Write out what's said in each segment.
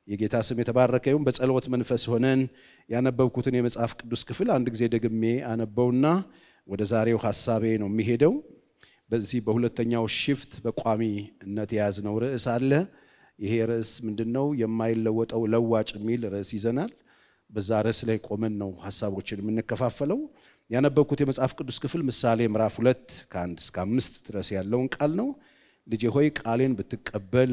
የጌታ ስም የተባረከ ይሁን። በጸሎት መንፈስ ሆነን ያነበብኩትን የመጽሐፍ ቅዱስ ክፍል አንድ ጊዜ ደግሜ አነበውና ወደ ዛሬው ሀሳቤ ነው የሚሄደው። በዚህ በሁለተኛው ሽፍት በቋሚነት የያዝነው ርዕስ አለ። ይሄ ርዕስ ምንድን ነው? የማይለወጠው ለዋጭ የሚል ርዕስ ይዘናል። በዛ ርዕስ ላይ ቆመን ነው ሀሳቦችን የምንከፋፈለው። ያነበብኩት የመጽሐፍ ቅዱስ ክፍል ምሳሌ ምዕራፍ ሁለት ከአንድ እስከ አምስት ድረስ ያለውን ቃል ነው። ልጄ ሆይ ቃሌን ብትቀበል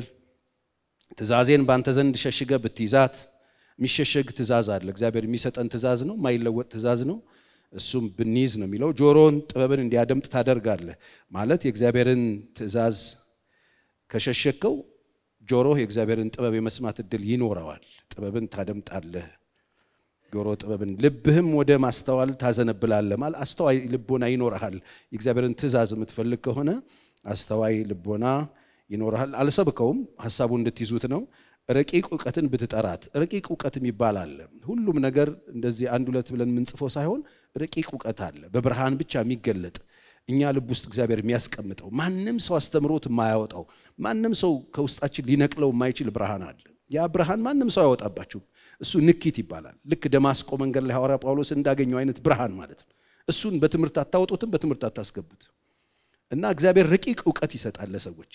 ትእዛዜን ባንተ ዘንድ ሸሽገ ብትይዛት። የሚሸሸግ ትእዛዝ አለ። እግዚአብሔር የሚሰጠን ትእዛዝ ነው፣ የማይለወጥ ትእዛዝ ነው። እሱም ብንይዝ ነው የሚለው። ጆሮን ጥበብን እንዲያደምጥ ታደርጋለህ ማለት የእግዚአብሔርን ትእዛዝ ከሸሸከው ጆሮህ የእግዚአብሔርን ጥበብ የመስማት እድል ይኖረዋል። ጥበብን ታደምጣለህ። ጆሮ ጥበብን፣ ልብህም ወደ ማስተዋል ታዘነብላለህ ማለት አስተዋይ ልቦና ይኖረሃል። የእግዚአብሔርን ትእዛዝ የምትፈልግ ከሆነ አስተዋይ ልቦና ይኖርሃል። አልሰብከውም፣ ሀሳቡ እንድትይዙት ነው። ረቂቅ እውቀትን ብትጠራት፣ ረቂቅ እውቀት የሚባል አለ። ሁሉም ነገር እንደዚህ አንድ ሁለት ብለን የምንጽፈው ሳይሆን ረቂቅ እውቀት አለ፣ በብርሃን ብቻ የሚገለጥ እኛ ልብ ውስጥ እግዚአብሔር የሚያስቀምጠው ማንም ሰው አስተምሮት የማያወጣው ማንም ሰው ከውስጣችን ሊነቅለው የማይችል ብርሃን አለ። ያ ብርሃን ማንም ሰው አያወጣባችሁም። እሱ ንኪት ይባላል። ልክ ደማስቆ መንገድ ላይ ሐዋርያ ጳውሎስ እንዳገኘው አይነት ብርሃን ማለት ነው። እሱን በትምህርት አታወጡትም፣ በትምህርት አታስገቡት እና እግዚአብሔር ረቂቅ እውቀት ይሰጣል ለሰዎች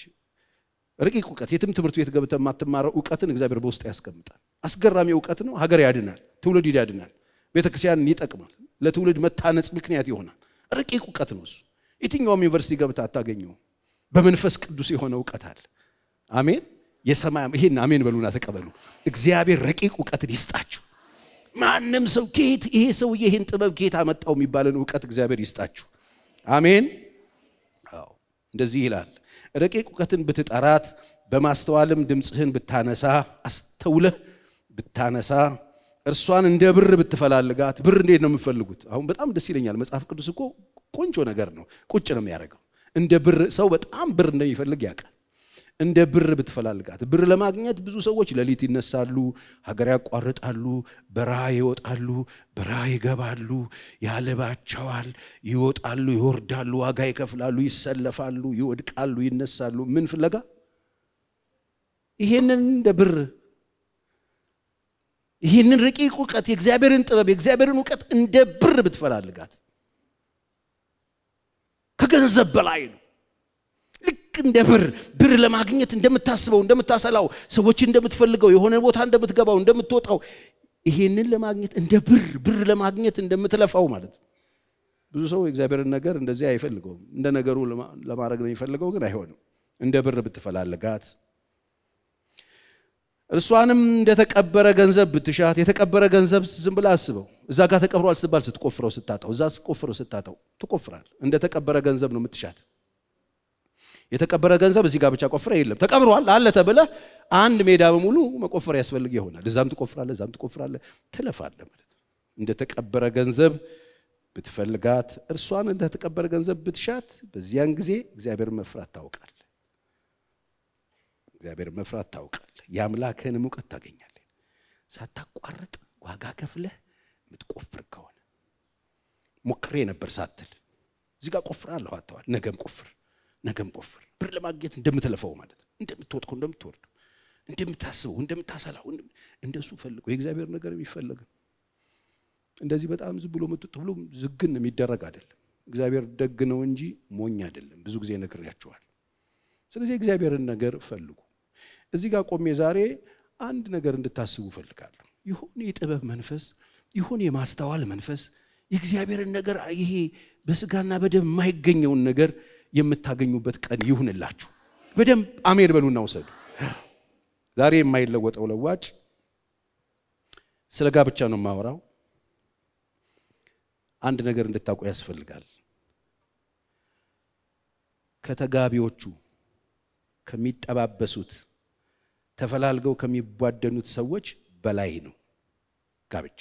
ረቂቅ እውቀት የትም ትምህርት ቤት ገብተህ የማትማረው እውቀትን እግዚአብሔር በውስጥ ያስቀምጣል። አስገራሚ እውቀት ነው። ሀገር ያድናል፣ ትውልድ ያድናል፣ ቤተክርስቲያንን ይጠቅማል፣ ለትውልድ መታነጽ ምክንያት ይሆናል። ረቂቅ እውቀት ነው እሱ። የትኛውም ዩኒቨርሲቲ ገብተህ አታገኘውም። በመንፈስ ቅዱስ የሆነ እውቀት አለ። አሜን። የሰማይ ይሄን አሜን በሉና ተቀበሉ። እግዚአብሔር ረቂቅ እውቀትን ይስጣችሁ። ማንም ሰው ከየት ይሄ ሰውዬ ይሄን ጥበብ ከየት አመጣው የሚባልን እውቀት እግዚአብሔር ይስጣችሁ። አሜን። አዎ እንደዚህ ይላል ረቂቅ እውቀትን ብትጠራት በማስተዋልም ድምፅህን ብታነሳ አስተውለህ ብታነሳ እርሷን እንደ ብር ብትፈላልጋት። ብር እንዴት ነው የምትፈልጉት? አሁን በጣም ደስ ይለኛል። መጽሐፍ ቅዱስ እኮ ቆንጆ ነገር ነው። ቁጭ ነው የሚያደርገው። እንደ ብር ሰው በጣም ብር እንደሚፈልግ ያውቃል። እንደ ብር ብትፈላልጋት። ብር ለማግኘት ብዙ ሰዎች ሌሊት ይነሳሉ፣ ሀገር ያቋርጣሉ፣ በረሃ ይወጣሉ፣ በረሃ ይገባሉ፣ ያለባቸዋል፣ ይወጣሉ፣ ይወርዳሉ፣ ዋጋ ይከፍላሉ፣ ይሰለፋሉ፣ ይወድቃሉ፣ ይነሳሉ። ምን ፍለጋ? ይሄንን እንደ ብር ይህንን ረቂቅ እውቀት የእግዚአብሔርን ጥበብ የእግዚአብሔርን እውቀት እንደ ብር ብትፈላልጋት ከገንዘብ በላይ ነው። ልክ እንደ ብር ብር ለማግኘት እንደምታስበው እንደምታሰላው ሰዎችን እንደምትፈልገው የሆነ ቦታ እንደምትገባው እንደምትወጣው ይሄንን ለማግኘት እንደ ብር ብር ለማግኘት እንደምትለፋው ማለት ነው። ብዙ ሰው የእግዚአብሔርን ነገር እንደዚህ አይፈልገውም። እንደ ነገሩ ለማድረግ ነው የሚፈልገው፣ ግን አይሆንም። እንደ ብር ብትፈላልጋት እርሷንም እንደተቀበረ ገንዘብ ብትሻት። የተቀበረ ገንዘብ ዝም ብለህ አስበው። እዛ ጋር ተቀብሯል ስትባል ስትቆፍረው ስታጣው፣ እዛ ስትቆፍረው ስታጣው ትቆፍራል። እንደተቀበረ ገንዘብ ነው የምትሻት። የተቀበረ ገንዘብ እዚህ ጋር ብቻ ቆፍረ የለም ተቀብሯል አለ ተብለህ አንድ ሜዳ በሙሉ መቆፈር ያስፈልግ ይሆናል። እዛም ትቆፍራለህ፣ እዛም ትቆፍራለህ፣ ትለፋለህ ማለት ነው። እንደተቀበረ ገንዘብ ብትፈልጋት፣ እርሷን እንደተቀበረ ገንዘብ ብትሻት፣ በዚያን ጊዜ እግዚአብሔር መፍራት ታውቃለህ። እግዚአብሔር መፍራት ታውቃለህ። የአምላክህንም እውቀት ታገኛለህ። ሳታቋርጥ ዋጋ ከፍለህ የምትቆፍር ከሆነ ሞክሬ ነበር ሳትል እዚህ ጋር ቆፍራለሁ አተዋል። ነገም ቆፍር ነገም ቆፍር። ብር ለማግኘት እንደምትለፈው ማለት ነው። እንደምትወጥቀው፣ እንደምትወርደው፣ እንደምታስበው፣ እንደምታሰላው እንደሱ ፈልገው። የእግዚአብሔር ነገር የሚፈለግ እንደዚህ በጣም ዝም ብሎ መጥቶ ብሎ ዝግን የሚደረግ አይደለም። እግዚአብሔር ደግ ነው እንጂ ሞኝ አይደለም። ብዙ ጊዜ ነግሬያቸዋል። ስለዚህ የእግዚአብሔርን ነገር ፈልጉ። እዚህ ጋር ቆሜ ዛሬ አንድ ነገር እንድታስቡ ፈልጋለሁ። ይሁን የጥበብ መንፈስ ይሁን የማስተዋል መንፈስ የእግዚአብሔርን ነገር ይሄ በስጋና በደም የማይገኘውን ነገር የምታገኙበት ቀን ይሁንላችሁ። በደንብ አሜን በሉና ውሰዱ። ዛሬ የማይለወጠው ለዋጭ ስለ ጋብቻ ነው የማወራው። አንድ ነገር እንድታውቁ ያስፈልጋል። ከተጋቢዎቹ ከሚጠባበሱት ተፈላልገው ከሚቧደኑት ሰዎች በላይ ነው ጋብቻ።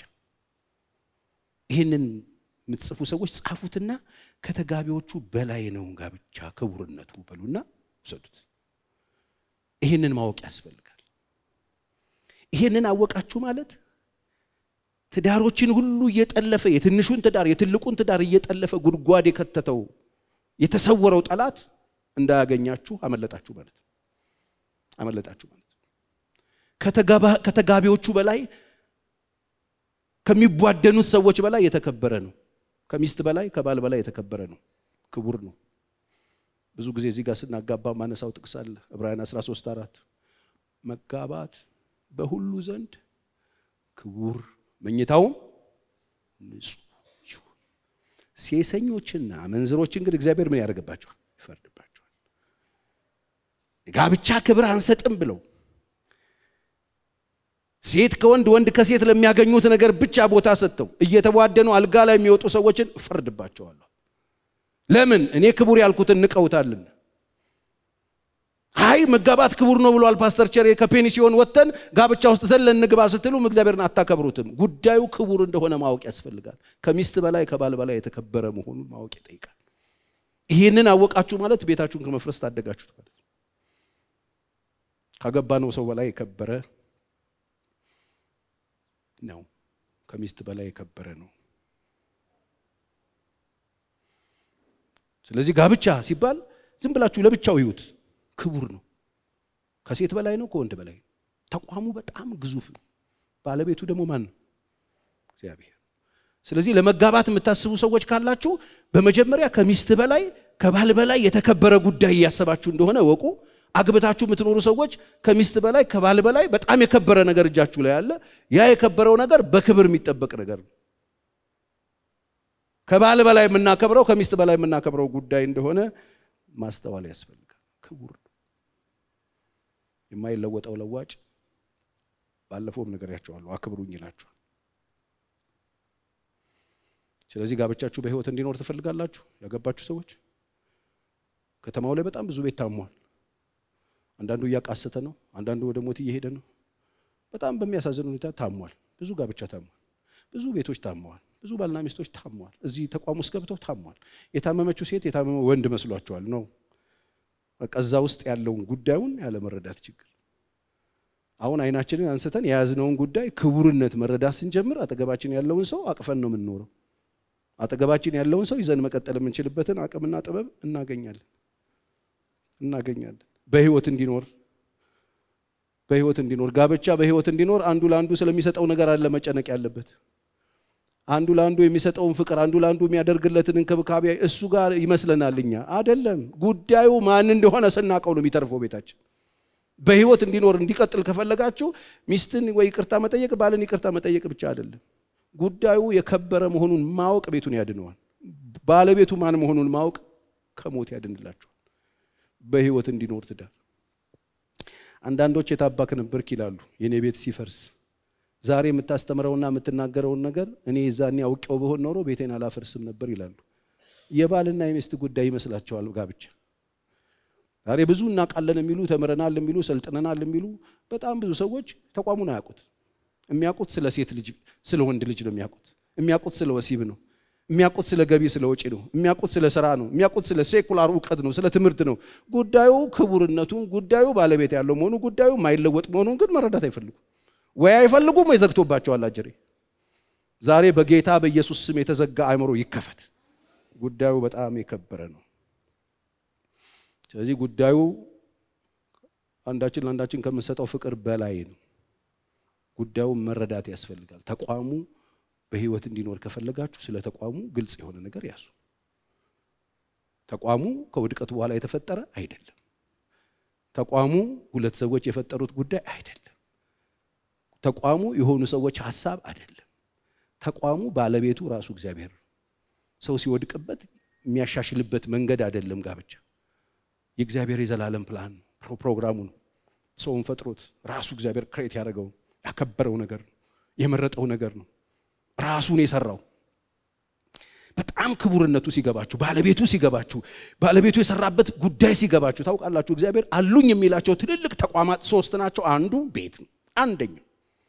ይህንን የምትጽፉ ሰዎች ጻፉትና ከተጋቢዎቹ በላይ ነው ጋብቻ ክቡርነቱ በሉና ውሰዱት። ይህንን ማወቅ ያስፈልጋል። ይህንን አወቃችሁ ማለት ትዳሮችን ሁሉ እየጠለፈ የትንሹን ትዳር የትልቁን ትዳር እየጠለፈ ጉድጓድ የከተተው የተሰወረው ጠላት እንዳያገኛችሁ አመለጣችሁ ማለት ነው። አመለጣችሁ ማለት ነው። ከተጋቢዎቹ በላይ ከሚቧደኑት ሰዎች በላይ የተከበረ ነው። ከሚስት በላይ ከባል በላይ የተከበረ ነው፣ ክቡር ነው። ብዙ ጊዜ እዚህ ጋር ስናጋባ ማነሳው ጥቅስ አለ ዕብራውያን 13 አራት መጋባት በሁሉ ዘንድ ክቡር መኝታውም ንጹሕ ይሁን። ሴሰኞችና አመንዝሮችን ግን እግዚአብሔር ምን ያደርግባቸዋል? ይፈርድባቸዋል። ጋብቻ ክብር አንሰጥም ብለው ሴት ከወንድ ወንድ ከሴት ለሚያገኙት ነገር ብቻ ቦታ ሰጥተው እየተቧደኑ አልጋ ላይ የሚወጡ ሰዎችን እፈርድባቸዋለሁ። ለምን? እኔ ክቡር ያልኩትን ንቀውታልና። አይ መጋባት ክቡር ነው ብሏል ፓስተር ቸሬ ከፔኒሲዮን ወጥተን ጋብቻ ውስጥ ዘለን እንግባ ስትሉም እግዚአብሔርን አታከብሩትም። ጉዳዩ ክቡር እንደሆነ ማወቅ ያስፈልጋል። ከሚስት በላይ ከባል በላይ የተከበረ መሆኑን ማወቅ ይጠይቃል። ይህንን አወቃችሁ ማለት ቤታችሁን ከመፍረስ ታደጋችሁት ማለት ነው። ካገባነው ሰው በላይ የከበረ ነው። ከሚስት በላይ የከበረ ነው። ስለዚህ ጋብቻ ሲባል ዝም ብላችሁ ለብቻው ይዩት። ክቡር ነው። ከሴት በላይ ነው፣ ከወንድ በላይ ነው። ተቋሙ በጣም ግዙፍ ነው። ባለቤቱ ደግሞ ማን ነው? እግዚአብሔር። ስለዚህ ለመጋባት የምታስቡ ሰዎች ካላችሁ በመጀመሪያ ከሚስት በላይ ከባል በላይ የተከበረ ጉዳይ እያሰባችሁ እንደሆነ ወቁ። አግብታችሁ የምትኖሩ ሰዎች ከሚስት በላይ ከባል በላይ በጣም የከበረ ነገር እጃችሁ ላይ አለ። ያ የከበረው ነገር በክብር የሚጠበቅ ነገር ነው። ከባል በላይ የምናከብረው ከሚስት በላይ የምናከብረው ጉዳይ እንደሆነ ማስተዋል ያስፈልጋል። ክቡር ነው። የማይለወጠው ለዋጭ ባለፈውም ነግሬያቸዋለሁ፣ አክብሩኝ ይላችኋል። ስለዚህ ጋብቻችሁ በሕይወት እንዲኖር ትፈልጋላችሁ? ያገባችሁ ሰዎች ከተማው ላይ በጣም ብዙ ቤት ታሟል። አንዳንዱ እያቃሰተ ነው፣ አንዳንዱ ወደ ሞት እየሄደ ነው። በጣም በሚያሳዝን ሁኔታ ታሟል። ብዙ ጋብቻ ታሟል። ብዙ ቤቶች ታመዋል። ብዙ ባልና ሚስቶች ታመዋል። እዚህ ተቋም ውስጥ ገብተው ታሟል። የታመመችው ሴት የታመመ ወንድ መስሏቸዋል ነው በቃ እዛ ውስጥ ያለውን ጉዳዩን ያለመረዳት ችግር። አሁን አይናችንን አንስተን የያዝነውን ጉዳይ ክቡርነት መረዳት ስንጀምር አጠገባችን ያለውን ሰው አቅፈን ነው የምንኖረው። አጠገባችን ያለውን ሰው ይዘን መቀጠል የምንችልበትን አቅምና ጥበብ እናገኛለን እናገኛለን። በህይወት እንዲኖር በህይወት እንዲኖር ጋብቻ በህይወት እንዲኖር አንዱ ለአንዱ ስለሚሰጠው ነገር አለ መጨነቅ ያለበት አንዱ ለአንዱ የሚሰጠውን ፍቅር አንዱ ለአንዱ የሚያደርግለትን እንክብካቤ እሱ ጋር ይመስለናል። እኛ አይደለም። ጉዳዩ ማን እንደሆነ ስናቀው ነው የሚተርፈው ቤታችን። በህይወት እንዲኖር እንዲቀጥል ከፈለጋችሁ ሚስትን ወይ ይቅርታ መጠየቅ፣ ባልን ይቅርታ መጠየቅ ብቻ አይደለም። ጉዳዩ የከበረ መሆኑን ማወቅ ቤቱን ያድነዋል። ባለቤቱ ማን መሆኑን ማወቅ ከሞት ያድንላችኋል። በህይወት እንዲኖር ትዳር አንዳንዶች የታባክ ነበርክ ይላሉ የኔ ቤት ሲፈርስ ዛሬ የምታስተምረውና የምትናገረውን ነገር እኔ የዛኔ አውቄው በሆን ኖሮ ቤቴን አላፈርስም ነበር ይላሉ። የባልና የሚስት ጉዳይ ይመስላቸዋል ጋብቻ። ዛሬ ብዙ እናውቃለን የሚሉ ተምረናል የሚሉ ሰልጥነናል የሚሉ በጣም ብዙ ሰዎች ተቋሙን አያውቁት። የሚያውቁት ስለ ሴት ልጅ ስለ ወንድ ልጅ ነው የሚያውቁት። የሚያውቁት ስለ ወሲብ ነው። የሚያውቁት ስለ ገቢ ስለ ወጪ ነው። የሚያውቁት ስለ ስራ ነው። የሚያውቁት ስለ ሴኩላር እውቀት ነው፣ ስለ ትምህርት ነው። ጉዳዩ ክቡርነቱን፣ ጉዳዩ ባለቤት ያለው መሆኑ፣ ጉዳዩ የማይለወጥ መሆኑን ግን መረዳት አይፈልጉም። ወይ አይፈልጉም ወይ ዘግቶባቸዋል አጀሬ። ዛሬ በጌታ በኢየሱስ ስም የተዘጋ አእምሮ ይከፈት። ጉዳዩ በጣም የከበረ ነው። ስለዚህ ጉዳዩ አንዳችን ለአንዳችን ከምንሰጠው ፍቅር በላይ ነው። ጉዳዩን መረዳት ያስፈልጋል። ተቋሙ በህይወት እንዲኖር ከፈለጋችሁ ስለ ተቋሙ ግልጽ የሆነ ነገር ያዙ። ተቋሙ ከውድቀቱ በኋላ የተፈጠረ አይደለም። ተቋሙ ሁለት ሰዎች የፈጠሩት ጉዳይ አይደለም። ተቋሙ የሆኑ ሰዎች ሀሳብ አይደለም። ተቋሙ ባለቤቱ ራሱ እግዚአብሔር ነው። ሰው ሲወድቅበት የሚያሻሽልበት መንገድ አይደለም። ጋብቻ የእግዚአብሔር የዘላለም ፕላን ነው፣ ፕሮግራሙ ነው። ሰውን ፈጥሮት ራሱ እግዚአብሔር ክሬት ያደረገው ያከበረው ነገር ነው፣ የመረጠው ነገር ነው፣ ራሱን የሰራው በጣም ክቡርነቱ ሲገባችሁ፣ ባለቤቱ ሲገባችሁ፣ ባለቤቱ የሰራበት ጉዳይ ሲገባችሁ ታውቃላችሁ። እግዚአብሔር አሉኝ የሚላቸው ትልልቅ ተቋማት ሶስት ናቸው። አንዱ ቤት ነው። አንደኛው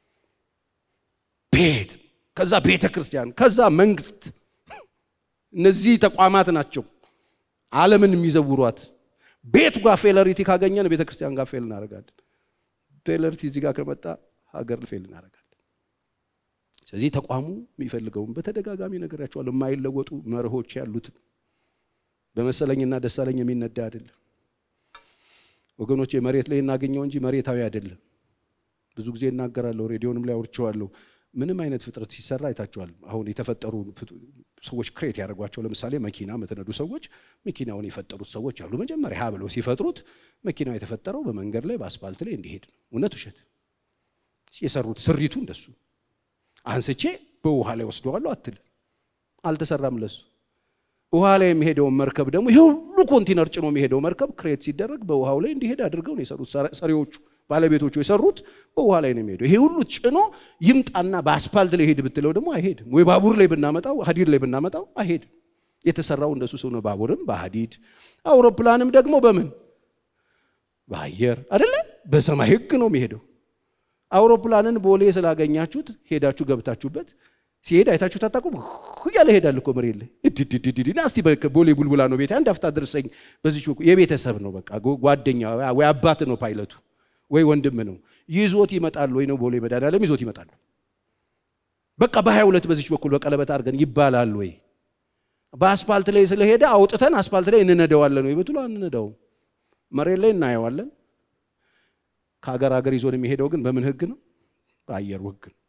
ቤት፣ ከዛ ቤተ ክርስቲያን፣ ከዛ መንግስት። እነዚህ ተቋማት ናቸው ዓለምን የሚዘውሯት። ቤቱ ጋር ፌለሪቲ ካገኘን ቤተ ክርስቲያን ጋር ፌል እናደርጋለን። ፌለሪቲ እዚህ ጋር ከመጣ ሀገር ፌል እናደርጋለን። ስለዚህ ተቋሙ የሚፈልገውን በተደጋጋሚ ነገራቸዋለሁ። የማይለወጡ መርሆች ያሉትን በመሰለኝና ደሳለኝ የሚነዳ አይደለም ወገኖች። መሬት ላይ እናገኘው እንጂ መሬታዊ አይደለም። ብዙ ጊዜ እናገራለሁ፣ ሬዲዮንም ላይ አውርቼዋለሁ። ምንም አይነት ፍጥረት ሲሰራ አይታችኋል። አሁን የተፈጠሩ ሰዎች ክሬት ያደርጓቸው ለምሳሌ መኪና የምትነዱ ሰዎች መኪናውን የፈጠሩት ሰዎች አሉ። መጀመሪያ ሀ ብለው ሲፈጥሩት መኪናው የተፈጠረው በመንገድ ላይ በአስፋልት ላይ እንዲሄድ ነው። እውነት ውሸት? የሰሩት ስሪቱ እንደሱ አንስቼ በውሃ ላይ ወስደዋለሁ አትል። አልተሰራም ለሱ። ውሃ ላይ የሚሄደውን መርከብ ደግሞ ይሄ ሁሉ ኮንቲነር ጭኖ የሚሄደው መርከብ ክሬት ሲደረግ በውሃው ላይ እንዲሄድ አድርገው ነው የሰሩት ሰሪዎቹ ባለቤቶቹ የሰሩት በውሃ ላይ ነው የሚሄደው። ይሄ ሁሉ ጭኖ ይምጣና በአስፓልት ላይ ሄድ ብትለው ደግሞ አይሄድም። ወይ ባቡር ላይ ብናመጣው ሀዲድ ላይ ብናመጣው አይሄድም። የተሰራው እንደሱ ሰው ነው። ባቡርም በሀዲድ አውሮፕላንም ደግሞ በምን በአየር አይደለ? በሰማይ ህግ ነው የሚሄደው። አውሮፕላንን ቦሌ ስላገኛችሁት ሄዳችሁ ገብታችሁበት ሲሄድ አይታችሁት አታውቁም? እያለ ሄዳል እኮ መሬት ላይ እድድድድድ እስቲ ቦሌ ቡልቡላ ነው ቤት አንድ አፍታ ድርሰኝ። በዚች የቤተሰብ ነው በቃ ጓደኛ ወይ አባት ነው ፓይለቱ ወይ ወንድም ነው ይዞት ይመጣል ወይ ነው ቦሌ መድኃኒዓለም ይዞት ይመጣል። በቃ በሀያ ሁለት በዚች በኩል በቀለበት አድርገን ይባላል ወይ በአስፓልት ላይ ስለሄደ አውጥተን አስፓልት ላይ እንነደዋለን ወይ ብትሉ አንነዳውም። መሬት ላይ እናየዋለን። ከሀገር ሀገር ይዞን የሚሄደው ግን በምን ህግ ነው? በአየሩ ህግ ነው።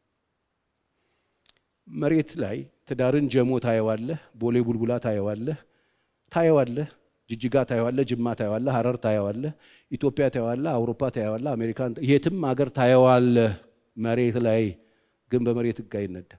መሬት ላይ ትዳርን ጀሞ ታየዋለህ፣ ቦሌ ቡልቡላ ታየዋለህ፣ ታየዋለህ ጅጅጋ ታየዋለህ፣ ጅማ ታየዋለህ፣ ሀረር ታየዋለህ፣ ኢትዮጵያ ታየዋለህ፣ አውሮፓ ታየዋለህ፣ አሜሪካን የትም ሀገር ታየዋለህ። መሬት ላይ ግን በመሬት ህግ አይነዳም።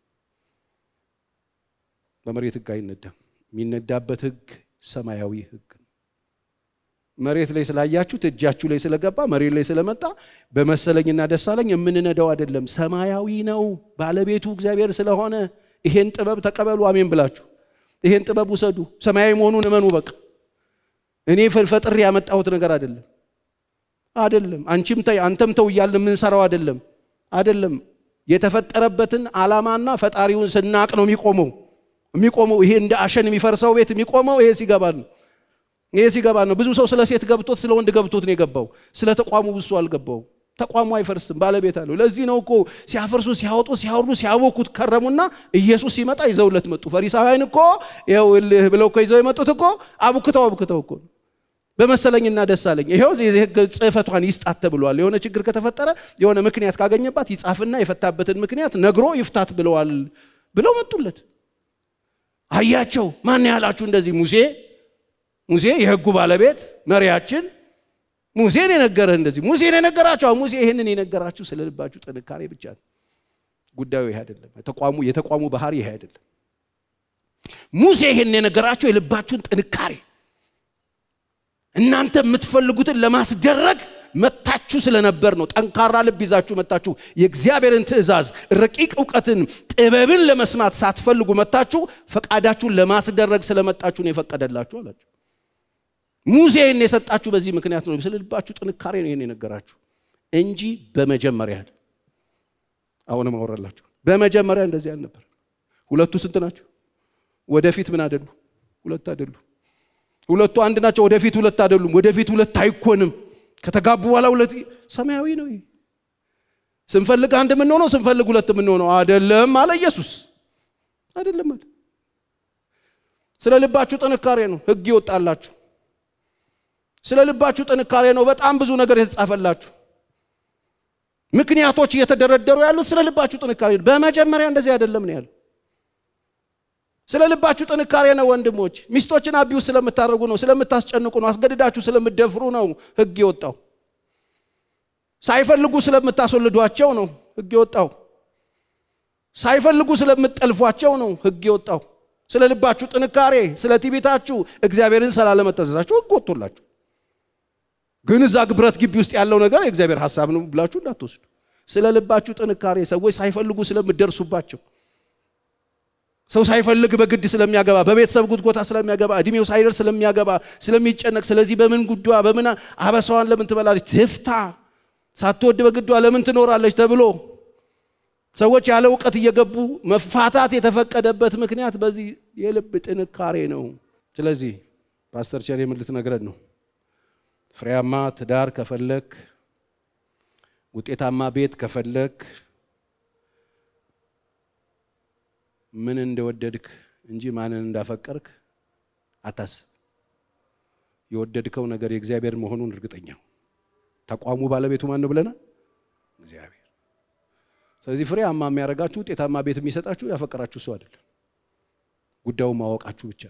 በመሬት ህግ አይነዳም። የሚነዳበት ህግ ሰማያዊ ህግ ነው። መሬት ላይ ስላያችሁት እጃችሁ ላይ ስለገባ መሬት ላይ ስለመጣ በመሰለኝና ደስ አለኝ የምንነዳው አይደለም። ሰማያዊ ነው። ባለቤቱ እግዚአብሔር ስለሆነ ይሄን ጥበብ ተቀበሉ። አሜን ብላችሁ ይሄን ጥበብ ውሰዱ። ሰማያዊ መሆኑን እመኑ። በቃ እኔ ፈጥሬ ያመጣሁት ነገር አይደለም አይደለም። አንቺም ተይ አንተም ተው እያልን የምንሰራው አይደለም አይደለም። የተፈጠረበትን ዓላማና ፈጣሪውን ስናቅ ነው የሚቆመው የሚቆመው። ይሄ እንደ አሸን የሚፈርሰው ቤት የሚቆመው ይሄ ሲገባ ነው። ይሄ ሲገባ ነው። ብዙ ሰው ስለ ሴት ገብቶት ስለ ወንድ ገብቶት ነው የገባው። ስለ ተቋሙ ብዙ ሰው አልገባው። ተቋሙ አይፈርስም፣ ባለቤት አለው። ለዚህ ነው እኮ ሲያፈርሱ፣ ሲያወጡት፣ ሲያወርዱ፣ ሲያቦኩት ከረሙና ኢየሱስ ሲመጣ ይዘውለት መጡ። ፈሪሳውያን እኮ ይኸው እልህ ብለው እኮ ይዘው የመጡት እኮ አቡክተው አቡክተው እኮ በመሰለኝና ደስ አለኝ ይኸው የህግ ጽሕፈቷን ይስጣት ተብሏል። የሆነ ችግር ከተፈጠረ የሆነ ምክንያት ካገኘባት ይጻፍና የፈታበትን ምክንያት ነግሮ ይፍታት ብለዋል ብለው መጡለት። አያቸው። ማን ያላችሁ እንደዚህ ሙሴ ሙሴ የህጉ ባለቤት መሪያችን ሙሴን የነገረህ እንደዚህ ሙሴን የነገራችሁ ሙሴ ይህንን የነገራችሁ ስለ ልባችሁ ጥንካሬ ብቻ ነው። ጉዳዩ ይሄ አይደለም። ተቋሙ የተቋሙ ባህሪ ይሄ አይደለም። ሙሴ ይህን የነገራችሁ የልባችሁን ጥንካሬ እናንተ የምትፈልጉትን ለማስደረግ መታችሁ ስለነበር ነው። ጠንካራ ልብ ይዛችሁ መታችሁ። የእግዚአብሔርን ትእዛዝ፣ ረቂቅ እውቀትን፣ ጥበብን ለመስማት ሳትፈልጉ መታችሁ ፈቃዳችሁን ለማስደረግ ስለመጣችሁ ነው የፈቀደላችሁ አላቸው። ሙሴ ይህን የሰጣችሁ በዚህ ምክንያት ነው። ስለ ልባችሁ ጥንካሬ ነው ይህን የነገራችሁ እንጂ በመጀመሪያ አሁንም አወራላችሁ። በመጀመሪያ እንደዚህ አልነበር። ሁለቱ ስንት ናቸው? ወደፊት ምን አደሉ? ሁለት አደሉ። ሁለቱ አንድ ናቸው። ወደፊት ሁለት አይደሉም። ወደፊት ሁለት አይኮንም። ከተጋቡ በኋላ ሁለት ሰማያዊ ነው። ይሄ ስንፈልግ አንድ የምንሆነው ስንፈልግ ሁለት የምንሆነው አይደለም አለ ኢየሱስ። አይደለም አለ። ስለ ልባችሁ ጥንካሬ ነው ህግ ይወጣላችሁ። ስለ ልባችሁ ጥንካሬ ነው በጣም ብዙ ነገር የተጻፈላችሁ። ምክንያቶች እየተደረደሩ ያሉት ስለ ልባችሁ ጥንካሬ ነው። በመጀመሪያ እንደዚህ አይደለም ነው ያለው። ስለ ልባችሁ ጥንካሬ ነው ወንድሞች። ሚስቶችን አቢውስ ስለምታደርጉ ነው፣ ስለምታስጨንቁ ነው፣ አስገድዳችሁ ስለምትደፍሩ ነው ህግ የወጣው። ሳይፈልጉ ስለምታስወልዷቸው ነው ህግ የወጣው። ሳይፈልጉ ስለምትጠልፏቸው ነው ህግ የወጣው። ስለ ልባችሁ ጥንካሬ፣ ስለ ትዕቢታችሁ፣ እግዚአብሔርን ስላለመታዘዛችሁ ህግ ወጥቶላችሁ። ግን እዛ ብረት ግቢ ውስጥ ያለው ነገር የእግዚአብሔር ሀሳብ ነው ብላችሁ እንዳትወስዱ። ስለ ልባችሁ ጥንካሬ ሰዎች ሳይፈልጉ ስለምትደርሱባቸው ሰው ሳይፈልግ በግድ ስለሚያገባ በቤተሰብ ጉትጎታ ስለሚያገባ እድሜው ሳይደርስ ስለሚያገባ ስለሚጨነቅ፣ ስለዚህ በምን ጉዷ በምን አበሳዋን ለምን ትበላለች ትፍታ፣ ሳትወድ በግዷ ለምን ትኖራለች ተብሎ ሰዎች ያለ እውቀት እየገቡ መፋታት የተፈቀደበት ምክንያት በዚህ የልብ ጥንካሬ ነው። ስለዚህ ፓስተር ቸር የምን ልትነግረን ነው? ፍሬያማ ትዳር ከፈለክ፣ ውጤታማ ቤት ከፈለክ ምን እንደወደድክ እንጂ ማንን እንዳፈቀርክ አታስብ። የወደድከው ነገር የእግዚአብሔር መሆኑን እርግጠኛው። ተቋሙ ባለቤቱ ማን ነው ብለናል? እግዚአብሔር። ስለዚህ ፍሬያማ የሚያደርጋችሁ ውጤታማ ቤት የሚሰጣችሁ ያፈቀራችሁ ሰው አይደለም፣ ጉዳዩን ማወቃችሁ ብቻ።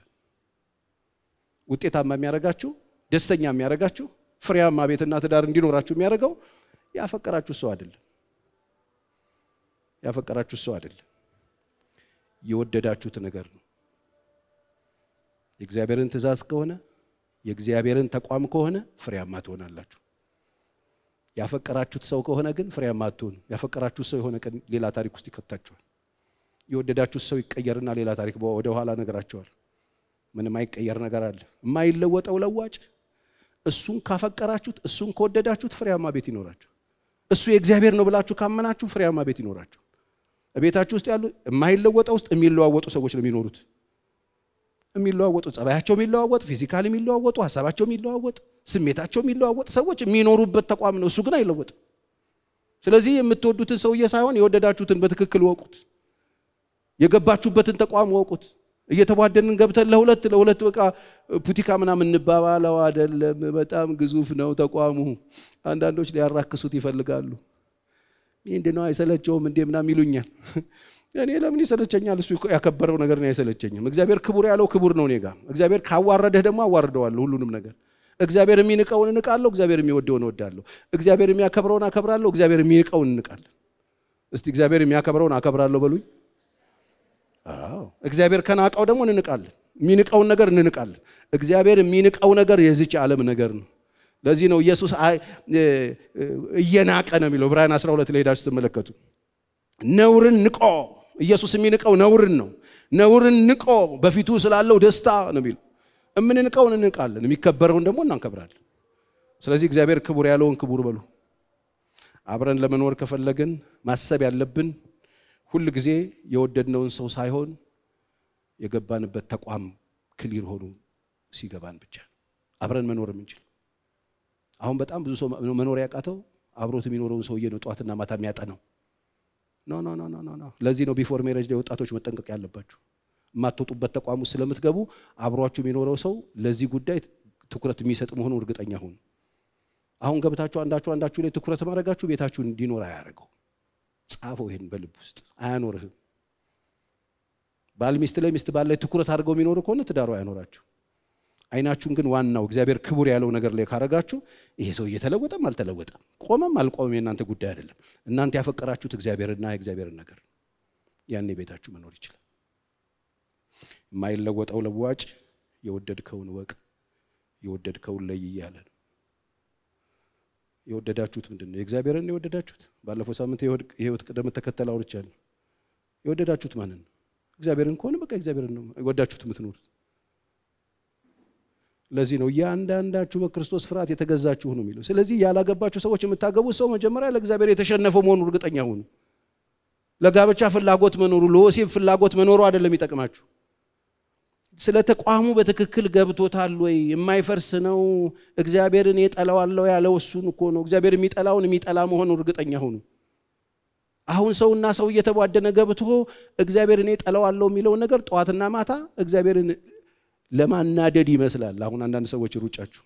ውጤታማ የሚያደርጋችሁ ደስተኛ የሚያደርጋችሁ ፍሬያማ ቤትና ትዳር እንዲኖራችሁ የሚያደርገው ያፈቀራችሁ ሰው አይደለም፣ ያፈቀራችሁ ሰው አይደለም፣ የወደዳችሁት ነገር ነው። የእግዚአብሔርን ትእዛዝ ከሆነ የእግዚአብሔርን ተቋም ከሆነ ፍሬያማ ትሆናላችሁ። ያፈቀራችሁት ሰው ከሆነ ግን ፍሬያማ አትሆኑ። ያፈቀራችሁት ሰው የሆነ ቀን ሌላ ታሪክ ውስጥ ይከታችኋል። የወደዳችሁት ሰው ይቀየርና ሌላ ታሪክ ወደ ኋላ ነገራቸዋል። ምንም አይቀየር ነገር አለ። የማይለወጠው ለዋጭ እሱን ካፈቀራችሁት፣ እሱን ከወደዳችሁት ፍሬያማ ቤት ይኖራችሁ። እሱ የእግዚአብሔር ነው ብላችሁ ካመናችሁ ፍሬያማ ቤት ይኖራችሁ። ቤታችሁ ውስጥ ያሉ የማይለወጠው ውስጥ የሚለዋወጡ ሰዎች ነው የሚኖሩት የሚለዋወጡ ጸባያቸው የሚለዋወጥ ፊዚካል የሚለዋወጡ ሀሳባቸው የሚለዋወጥ ስሜታቸው የሚለዋወጥ ሰዎች የሚኖሩበት ተቋም ነው። እሱ ግን አይለወጥም። ስለዚህ የምትወዱትን ሰውዬ ሳይሆን የወደዳችሁትን በትክክል ወቁት። የገባችሁበትን ተቋም ወቁት። እየተቧደንን ገብተን ለሁለት ለሁለት በቃ ፑቲካ ምናምን እንባባለው አይደለም። በጣም ግዙፍ ነው ተቋሙ። አንዳንዶች ሊያራክሱት ይፈልጋሉ። ምንድን ነው አይሰለቸውም እንዴ ምናምን ይሉኛል። እኔ ለምን ይሰለቸኛል? እሱ ያከበረው ነገር ነው አይሰለቸኝም። እግዚአብሔር ክቡር ያለው ክቡር ነው እኔ ጋር። እግዚአብሔር ካዋረደህ ደግሞ አዋርደዋለሁ ሁሉንም ነገር። እግዚአብሔር የሚንቀውን እንቃለሁ፣ እግዚአብሔር የሚወደውን እወዳለሁ። እግዚአብሔር የሚያከብረውን አከብራለሁ፣ እግዚአብሔር የሚንቀውን እንቃለን። እስቲ እግዚአብሔር የሚያከብረውን አከብራለሁ በሉኝ። አዎ እግዚአብሔር ከናቀው ደግሞ እንንቃለን። የሚንቀውን ነገር እንንቃለን። እግዚአብሔር የሚንቀው ነገር የዚች ዓለም ነገር ነው። ለዚህ ነው ኢየሱስ እየናቀ ነው የሚለው ዕብራውያን 12 ላይ ሄዳችሁ ስትመለከቱ ነውርን ንቆ ኢየሱስ የሚንቀው ነውርን ነው። ነውርን ንቆ በፊቱ ስላለው ደስታ ነው የሚለው። የምንንቀውን እንንቃለን፣ የሚከበረውን ደግሞ እናከብራለን። ስለዚህ እግዚአብሔር ክቡር ያለውን ክቡር በሉ። አብረን ለመኖር ከፈለግን ማሰብ ያለብን ሁል ጊዜ የወደድነውን ሰው ሳይሆን የገባንበት ተቋም ክሊር ሆኖ ሲገባን ብቻ አብረን መኖር የምንችል። አሁን በጣም ብዙ ሰው መኖር ያቃተው አብሮት የሚኖረውን ሰውዬ ነው ጠዋትና ማታ የሚያጠነው። ኖ ኖ ኖ ኖ ኖ። ለዚህ ነው ቢፎር ሜሬጅ ላይ ወጣቶች መጠንቀቅ ያለባችሁ። የማትወጡበት ተቋም ውስጥ ስለምትገቡ አብሯችሁ የሚኖረው ሰው ለዚህ ጉዳይ ትኩረት የሚሰጥ መሆኑ እርግጠኛ ሁኑ። አሁን ገብታችሁ አንዳችሁ አንዳችሁ ላይ ትኩረት ማድረጋችሁ ቤታችሁን እንዲኖር አያደርገው። ጻፈው፣ ይሄን በልብ ውስጥ አያኖርህም። ባል ሚስት ላይ ሚስት ባል ላይ ትኩረት አድርገው የሚኖሩ ከሆነ ትዳሩ አያኖራችሁ። አይናችሁን ግን ዋናው እግዚአብሔር ክቡር ያለው ነገር ላይ ካረጋችሁ ይሄ ሰው እየተለወጠም አልተለወጠም ቆመም አልቆመም የእናንተ ጉዳይ አይደለም። እናንተ ያፈቀራችሁት እግዚአብሔርና የእግዚአብሔርን ነገር ያኔ ቤታችሁ መኖር ይችላል። የማይለወጠው ለዋጭ የወደድከውን ወቅ የወደድከውን ለይ እያለ ነው። የወደዳችሁት ምንድን ነው? የእግዚአብሔርን የወደዳችሁት። ባለፈው ሳምንት የህይወት ቅደም ተከተል አውርቻለሁ። የወደዳችሁት ማንን ነው? እግዚአብሔርን ከሆነ በቃ እግዚአብሔርን ነው የወዳችሁት የምትኖሩት። ለዚህ ነው እያንዳንዳችሁ በክርስቶስ ፍርሃት የተገዛችሁ ነው የሚለው። ስለዚህ ያላገባችሁ ሰዎች የምታገቡት ሰው መጀመሪያ ለእግዚአብሔር የተሸነፈው መሆኑ እርግጠኛ ሁኑ። ለጋብቻ ፍላጎት መኖሩ ለወሲብ ፍላጎት መኖሩ አይደለም ይጠቅማችሁ። ስለ ተቋሙ በትክክል ገብቶታል ወይ? የማይፈርስ ነው። እግዚአብሔርን የጠላዋለው ያለው እሱን እኮ ነው። እግዚአብሔር የሚጠላውን የሚጠላ መሆኑ እርግጠኛ ሁኑ። አሁን ሰውና ሰው እየተቧደነ ገብቶ እግዚአብሔርን የጠላዋለው የሚለውን ነገር ጠዋትና ማታ እግዚአብሔርን ለማናደድ ይመስላል። አሁን አንዳንድ ሰዎች ሩጫችሁ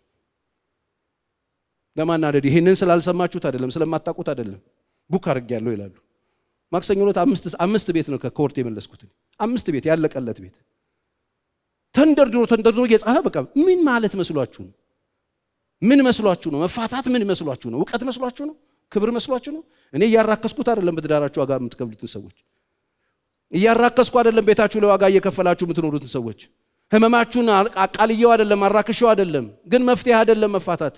ለማናደድ ይህንን ስላልሰማችሁት አይደለም፣ ስለማታውቁት አይደለም። ቡክ አድርጌያለሁ ይላሉ። ማክሰኞ ዕለት አምስት ቤት ነው ከኮርት የመለስኩት። አምስት ቤት ያለቀለት ቤት ተንደርድሮ ተንደርድሮ እየጻፈ በቃ ምን ማለት መስሏችሁ ነው? ምን መስሏችሁ ነው? መፋታት ምን መስሏችሁ ነው? እውቀት መስሏችሁ ነው? ክብር መስሏችሁ ነው? እኔ እያራከስኩት አይደለም። በትዳራችሁ ዋጋ የምትከፍሉትን ሰዎች እያራከስኩ አይደለም። ቤታችሁ ላይ ዋጋ እየከፈላችሁ የምትኖሩትን ሰዎች ህመማችሁን አቃልየው አይደለም፣ አራክሸው አይደለም። ግን መፍትሄ አይደለም መፋታት።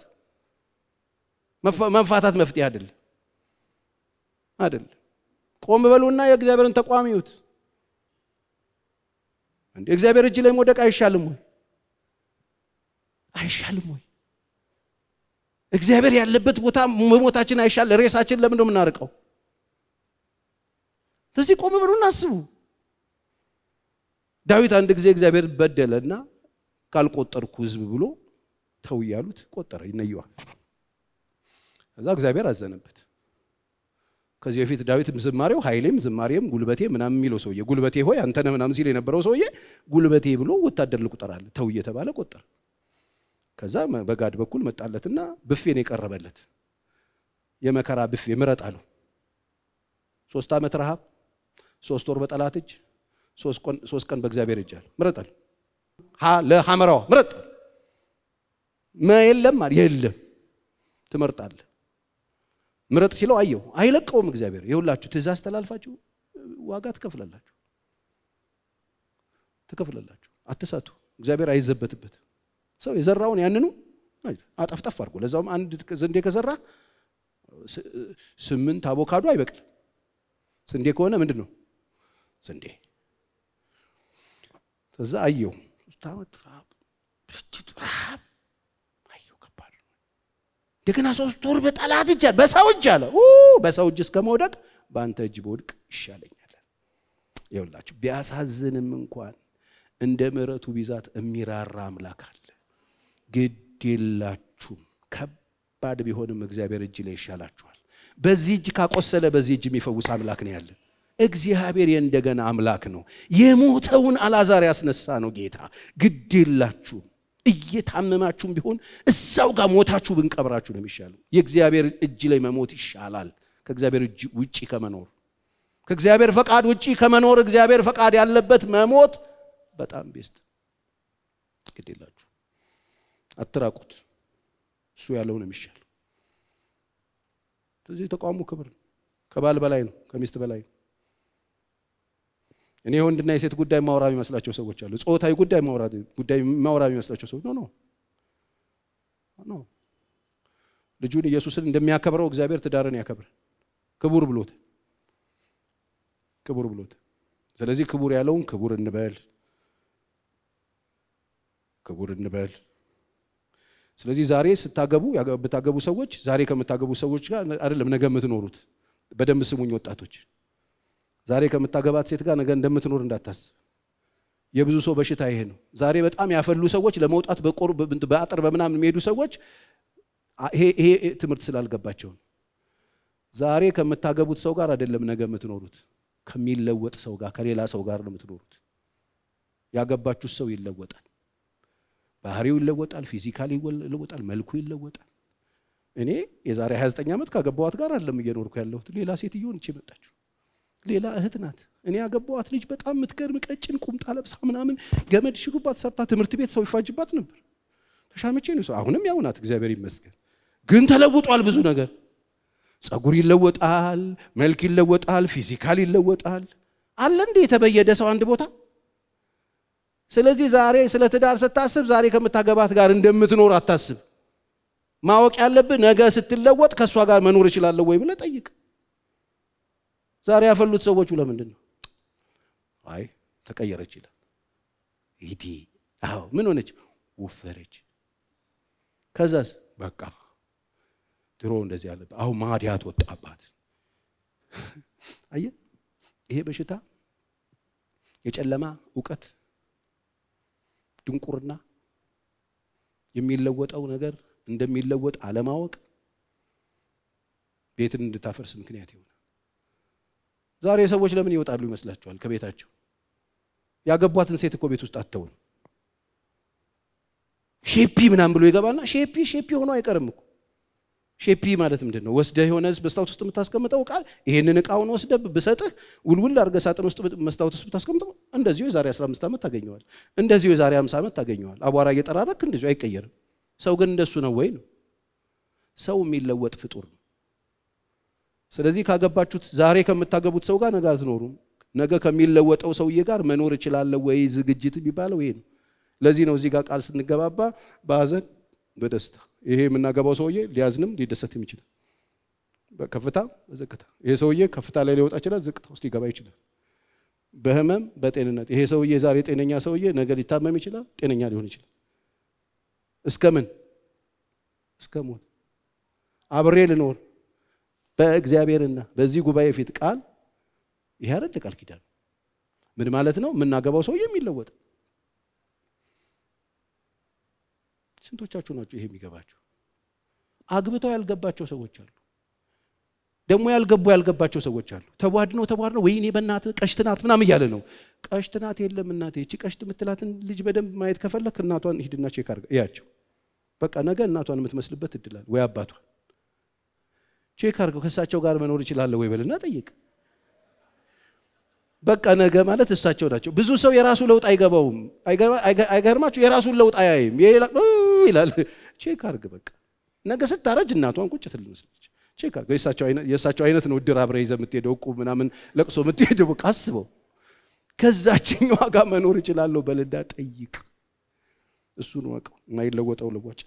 መፋታት መፍትሄ አይደለም አይደለም። ቆም በሉና የእግዚአብሔርን ተቋም ይዩት። እንደ እግዚአብሔር እጅ ላይ መውደቅ አይሻልም ወይ? አይሻልም ወይ? እግዚአብሔር ያለበት ቦታ መሞታችን አይሻል? ሬሳችን ለምን ነው የምናርቀው? ስለዚህ ቆም በሉና አስቡ። ዳዊት አንድ ጊዜ እግዚአብሔር በደለና ካልቆጠርኩ ህዝብ ብሎ ተው እያሉት ቆጠረ፣ ይነየዋል። ከዛ እግዚአብሔር አዘነበት። ከዚህ በፊት ዳዊት ዝማሬው ኃይሌም ዝማሬም ጉልበቴ ምናምን የሚለው ሰውዬ ጉልበቴ ሆይ አንተነህ ምናምን ሲል የነበረው ሰውዬ ጉልበቴ ብሎ ወታደር ልቁጠራለ ተው እየተባለ ቆጠረ። ከዛ በጋድ በኩል መጣለትና ብፌን የቀረበለት የመከራ ብፌ ምረጥ አለው። ሶስት ዓመት ረሃብ፣ ሶስት ወር በጠላት እጅ፣ ሶስት ቀን በእግዚአብሔር እጅ አለ። ምረጣል ለሐመራዋ ምረጥ የለም የለም ትመርጣለህ። ምረጥ ሲለው አየው አይለቀውም እግዚአብሔር። የሁላችሁ ትእዛዝ ተላልፋችሁ ዋጋ ትከፍላላችሁ ትከፍላላችሁ። አትሳቱ። እግዚአብሔር አይዘበትበት። ሰው የዘራውን ያንኑ አጠፍጠፍ አድርጎ ለዛውም አንድ ስንዴ ከዘራ ስምንት አቮካዶ አይበቅልም። ስንዴ ከሆነ ምንድን ነው ስንዴ። ከዛ አየው ሶስት ዓመት ረሃብ ረሃብ አየው ከባድ ነው። እንደገና ሶስት ወር በጠላት እጅ አለ በሰው እጅ አለ በሰው እጅ እስከ መውደቅ በአንተ እጅ በወድቅ ይሻለኛል። ይኸውላችሁ ቢያሳዝንም እንኳን እንደ ምሕረቱ ብዛት የሚራራ አምላክ አለ። ግድ የላችሁም ከባድ ቢሆንም እግዚአብሔር እጅ ላይ ይሻላችኋል። በዚህ እጅ ካቆሰለ በዚህ እጅ የሚፈውስ አምላክ ነው ያለ። እግዚአብሔር የእንደገና አምላክ ነው። የሞተውን አላዛር ያስነሳ ነው ጌታ። ግድ የላችሁም እየታመማችሁም ቢሆን እዛው ጋር ሞታችሁ ብንቀብራችሁ ነው የሚሻለው። የእግዚአብሔር እጅ ላይ መሞት ይሻላል ከእግዚአብሔር እጅ ውጪ ከመኖር ከእግዚአብሔር ፈቃድ ውጪ ከመኖር እግዚአብሔር ፈቃድ ያለበት መሞት በጣም ቤስት። ግድ የላችሁ አትራቁት። እሱ ያለው ነው የሚሻለው። ስለዚህ ተቋሙ ክብር ነው። ከባል በላይ ነው፣ ከሚስት በላይ ነው። እኔ የወንድና የሴት ጉዳይ ማውራ የሚመስላቸው ሰዎች አሉ። ጾታዊ ጉዳይ ጉዳይ ማውራ የሚመስላቸው ሰዎች ኖ ኖ ኖ ልጁን ኢየሱስን እንደሚያከብረው እግዚአብሔር ትዳርን ያከብር ክቡር ብሎት ክቡር ብሎት። ስለዚህ ክቡር ያለውን ክቡር እንበል ክቡር እንበል። ስለዚህ ዛሬ ስታገቡ ብታገቡ ሰዎች ዛሬ ከምታገቡ ሰዎች ጋር አይደለም ነገ የምትኖሩት። በደንብ ስሙኝ ወጣቶች፣ ዛሬ ከምታገባት ሴት ጋር ነገ እንደምትኖር እንዳታስብ። የብዙ ሰው በሽታ ይሄ ነው። ዛሬ በጣም ያፈሉ ሰዎች ለመውጣት በአጥር በምናምን የሚሄዱ ሰዎች ይሄ ትምህርት ስላልገባቸው ነው። ዛሬ ከምታገቡት ሰው ጋር አይደለም ነገ የምትኖሩት፣ ከሚለወጥ ሰው ጋር ከሌላ ሰው ጋር ነው የምትኖሩት። ያገባችሁት ሰው ይለወጣል። ባህሪው ይለወጣል፣ ፊዚካል ይለወጣል፣ መልኩ ይለወጣል። እኔ የዛሬ 29 ዓመት ካገባዋት ጋር አይደለም እየኖርኩ ያለሁት። ሌላ ሴትዮን እቺ መጣችሁ፣ ሌላ እህት ናት። እኔ ያገባዋት ልጅ በጣም የምትገርም ቀጭን ቁምጣ ለብሳ ምናምን ገመድ ሽጉባት ሰርታ ትምህርት ቤት ሰው ይፋጅባት ነበር። ተሻምቼ ነው ሰው። አሁንም ያው ናት፣ እግዚአብሔር ይመስገን። ግን ተለውጧል ብዙ ነገር። ጸጉር ይለወጣል፣ መልክ ይለወጣል፣ ፊዚካል ይለወጣል። አለ እንዴ የተበየደ ሰው አንድ ቦታ ስለዚህ ዛሬ ስለ ትዳር ስታስብ ዛሬ ከምታገባት ጋር እንደምትኖር አታስብ። ማወቅ ያለብህ ነገ ስትለወጥ ከእሷ ጋር መኖር እችላለሁ ወይ ብለህ ጠይቅ። ዛሬ ያፈሉት ሰዎቹ ለምንድን ነው? አይ ተቀየረች ይላል። ይዲ አዎ ምን ሆነች? ወፈረች። ከዛስ በቃ ድሮ እንደዚህ ያለበት አሁን ማዲያት ወጣባት። አየህ ይሄ በሽታ የጨለማ እውቀት ድንቁርና የሚለወጠው ነገር እንደሚለወጥ አለማወቅ ቤትን እንድታፈርስ ምክንያት ይሆናል። ዛሬ ሰዎች ለምን ይወጣሉ ይመስላችኋል? ከቤታቸው ያገቧትን ሴት እኮ ቤት ውስጥ አተውን ሼፒ ምናምን ብሎ ይገባልና ሼፒ ሼፒ ሆኖ አይቀርም እኮ ሼፒ ማለት ምንድን ነው? ወስደህ የሆነ መስታወት ውስጥ የምታስቀምጠው ቃል ይሄንን እቃውን ወስደህ ብሰጥህ ውልውል አድርገህ ሳጥን ውስጥ መስታወት ውስጥ ብታስቀምጠው እንደዚሁ የዛሬ 15 ዓመት ታገኘዋል። እንደዚሁ የዛሬ 50 ዓመት ታገኘዋል። አቧራ እየጠራረክ እንደዚሁ አይቀየርም። ሰው ግን እንደሱ ነው ወይ ነው? ሰው የሚለወጥ ፍጡር ነው። ስለዚህ ካገባችሁት ዛሬ ከምታገቡት ሰው ጋር ነገ አትኖሩም። ነገ ከሚለወጠው ሰውዬ ጋር መኖር እችላለሁ ወይ ዝግጅት የሚባለው ይሄ ነው። ለዚህ ነው እዚህ ጋር ቃል ስንገባባ በሐዘን በደስታ ይሄ የምናገባው ሰውዬ ሊያዝንም ሊደሰትም ይችላል። በከፍታ በዝቅታ ይሄ ሰውዬ ከፍታ ላይ ሊወጣ ይችላል፣ ዝቅታ ውስጥ ሊገባ ይችላል። በህመም በጤንነት ይሄ ሰውዬ ዛሬ ጤነኛ ሰውዬ ነገ ሊታመም ይችላል፣ ጤነኛ ሊሆን ይችላል። እስከ ምን እስከ ሞት አብሬ ልኖር በእግዚአብሔርና በዚህ ጉባኤ ፊት ቃል ይሄ አይደል ቃል ኪዳን ምን ማለት ነው? የምናገባው ሰውዬ የሚለወጥ ስንቶቻችሁ ናቸው ይሄ የሚገባቸው? አግብተው ያልገባቸው ሰዎች አሉ። ደግሞ ያልገቡ ያልገባቸው ሰዎች አሉ። ተቧድነው ተቧድነው ወይኔ በእናትህ ቀሽት ናት ምናምን እያለ ነው። ቀሽት ናት የለም እናቴ። እቺ ቀሽት የምትላትን ልጅ በደንብ ማየት ከፈለክ እናቷን ሂድና ቼክ አድርገህ እያቸው። በቃ ነገ እናቷን የምትመስልበት እድላል ወይ አባቷን ቼክ አድርገው ከእሳቸው ጋር መኖር ይችላለሁ ወይ በልና ጠይቅ። በቃ ነገ ማለት እሳቸው ናቸው። ብዙ ሰው የራሱ ለውጥ አይገባውም። አይገርማችሁ? የራሱን ለውጥ አያይም ይላል። ቼክ አርግ በቃ ነገ ስታረጅ እናቷን ቁጭ ትል መስለች ቼክ አርገው የእሳቸው አይነት ነው። እድር አብረህ ይዘህ የምትሄደው እቁብ ምናምን ለቅሶ የምትሄደው በቃ አስበው። ከዛችኛዋ ጋር መኖር እችላለሁ በልዳ ጠይቅ። እሱን ወቀው የማይለወጠው ልቧጭ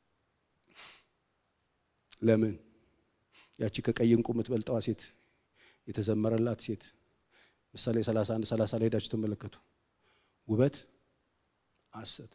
ለምን ያቺ ከቀይ እንቁ የምትበልጠዋ ሴት የተዘመረላት ሴት ምሳሌ 31 30 ላይ ሄዳችሁ ተመለከቱ። ውበት ሐሰት፣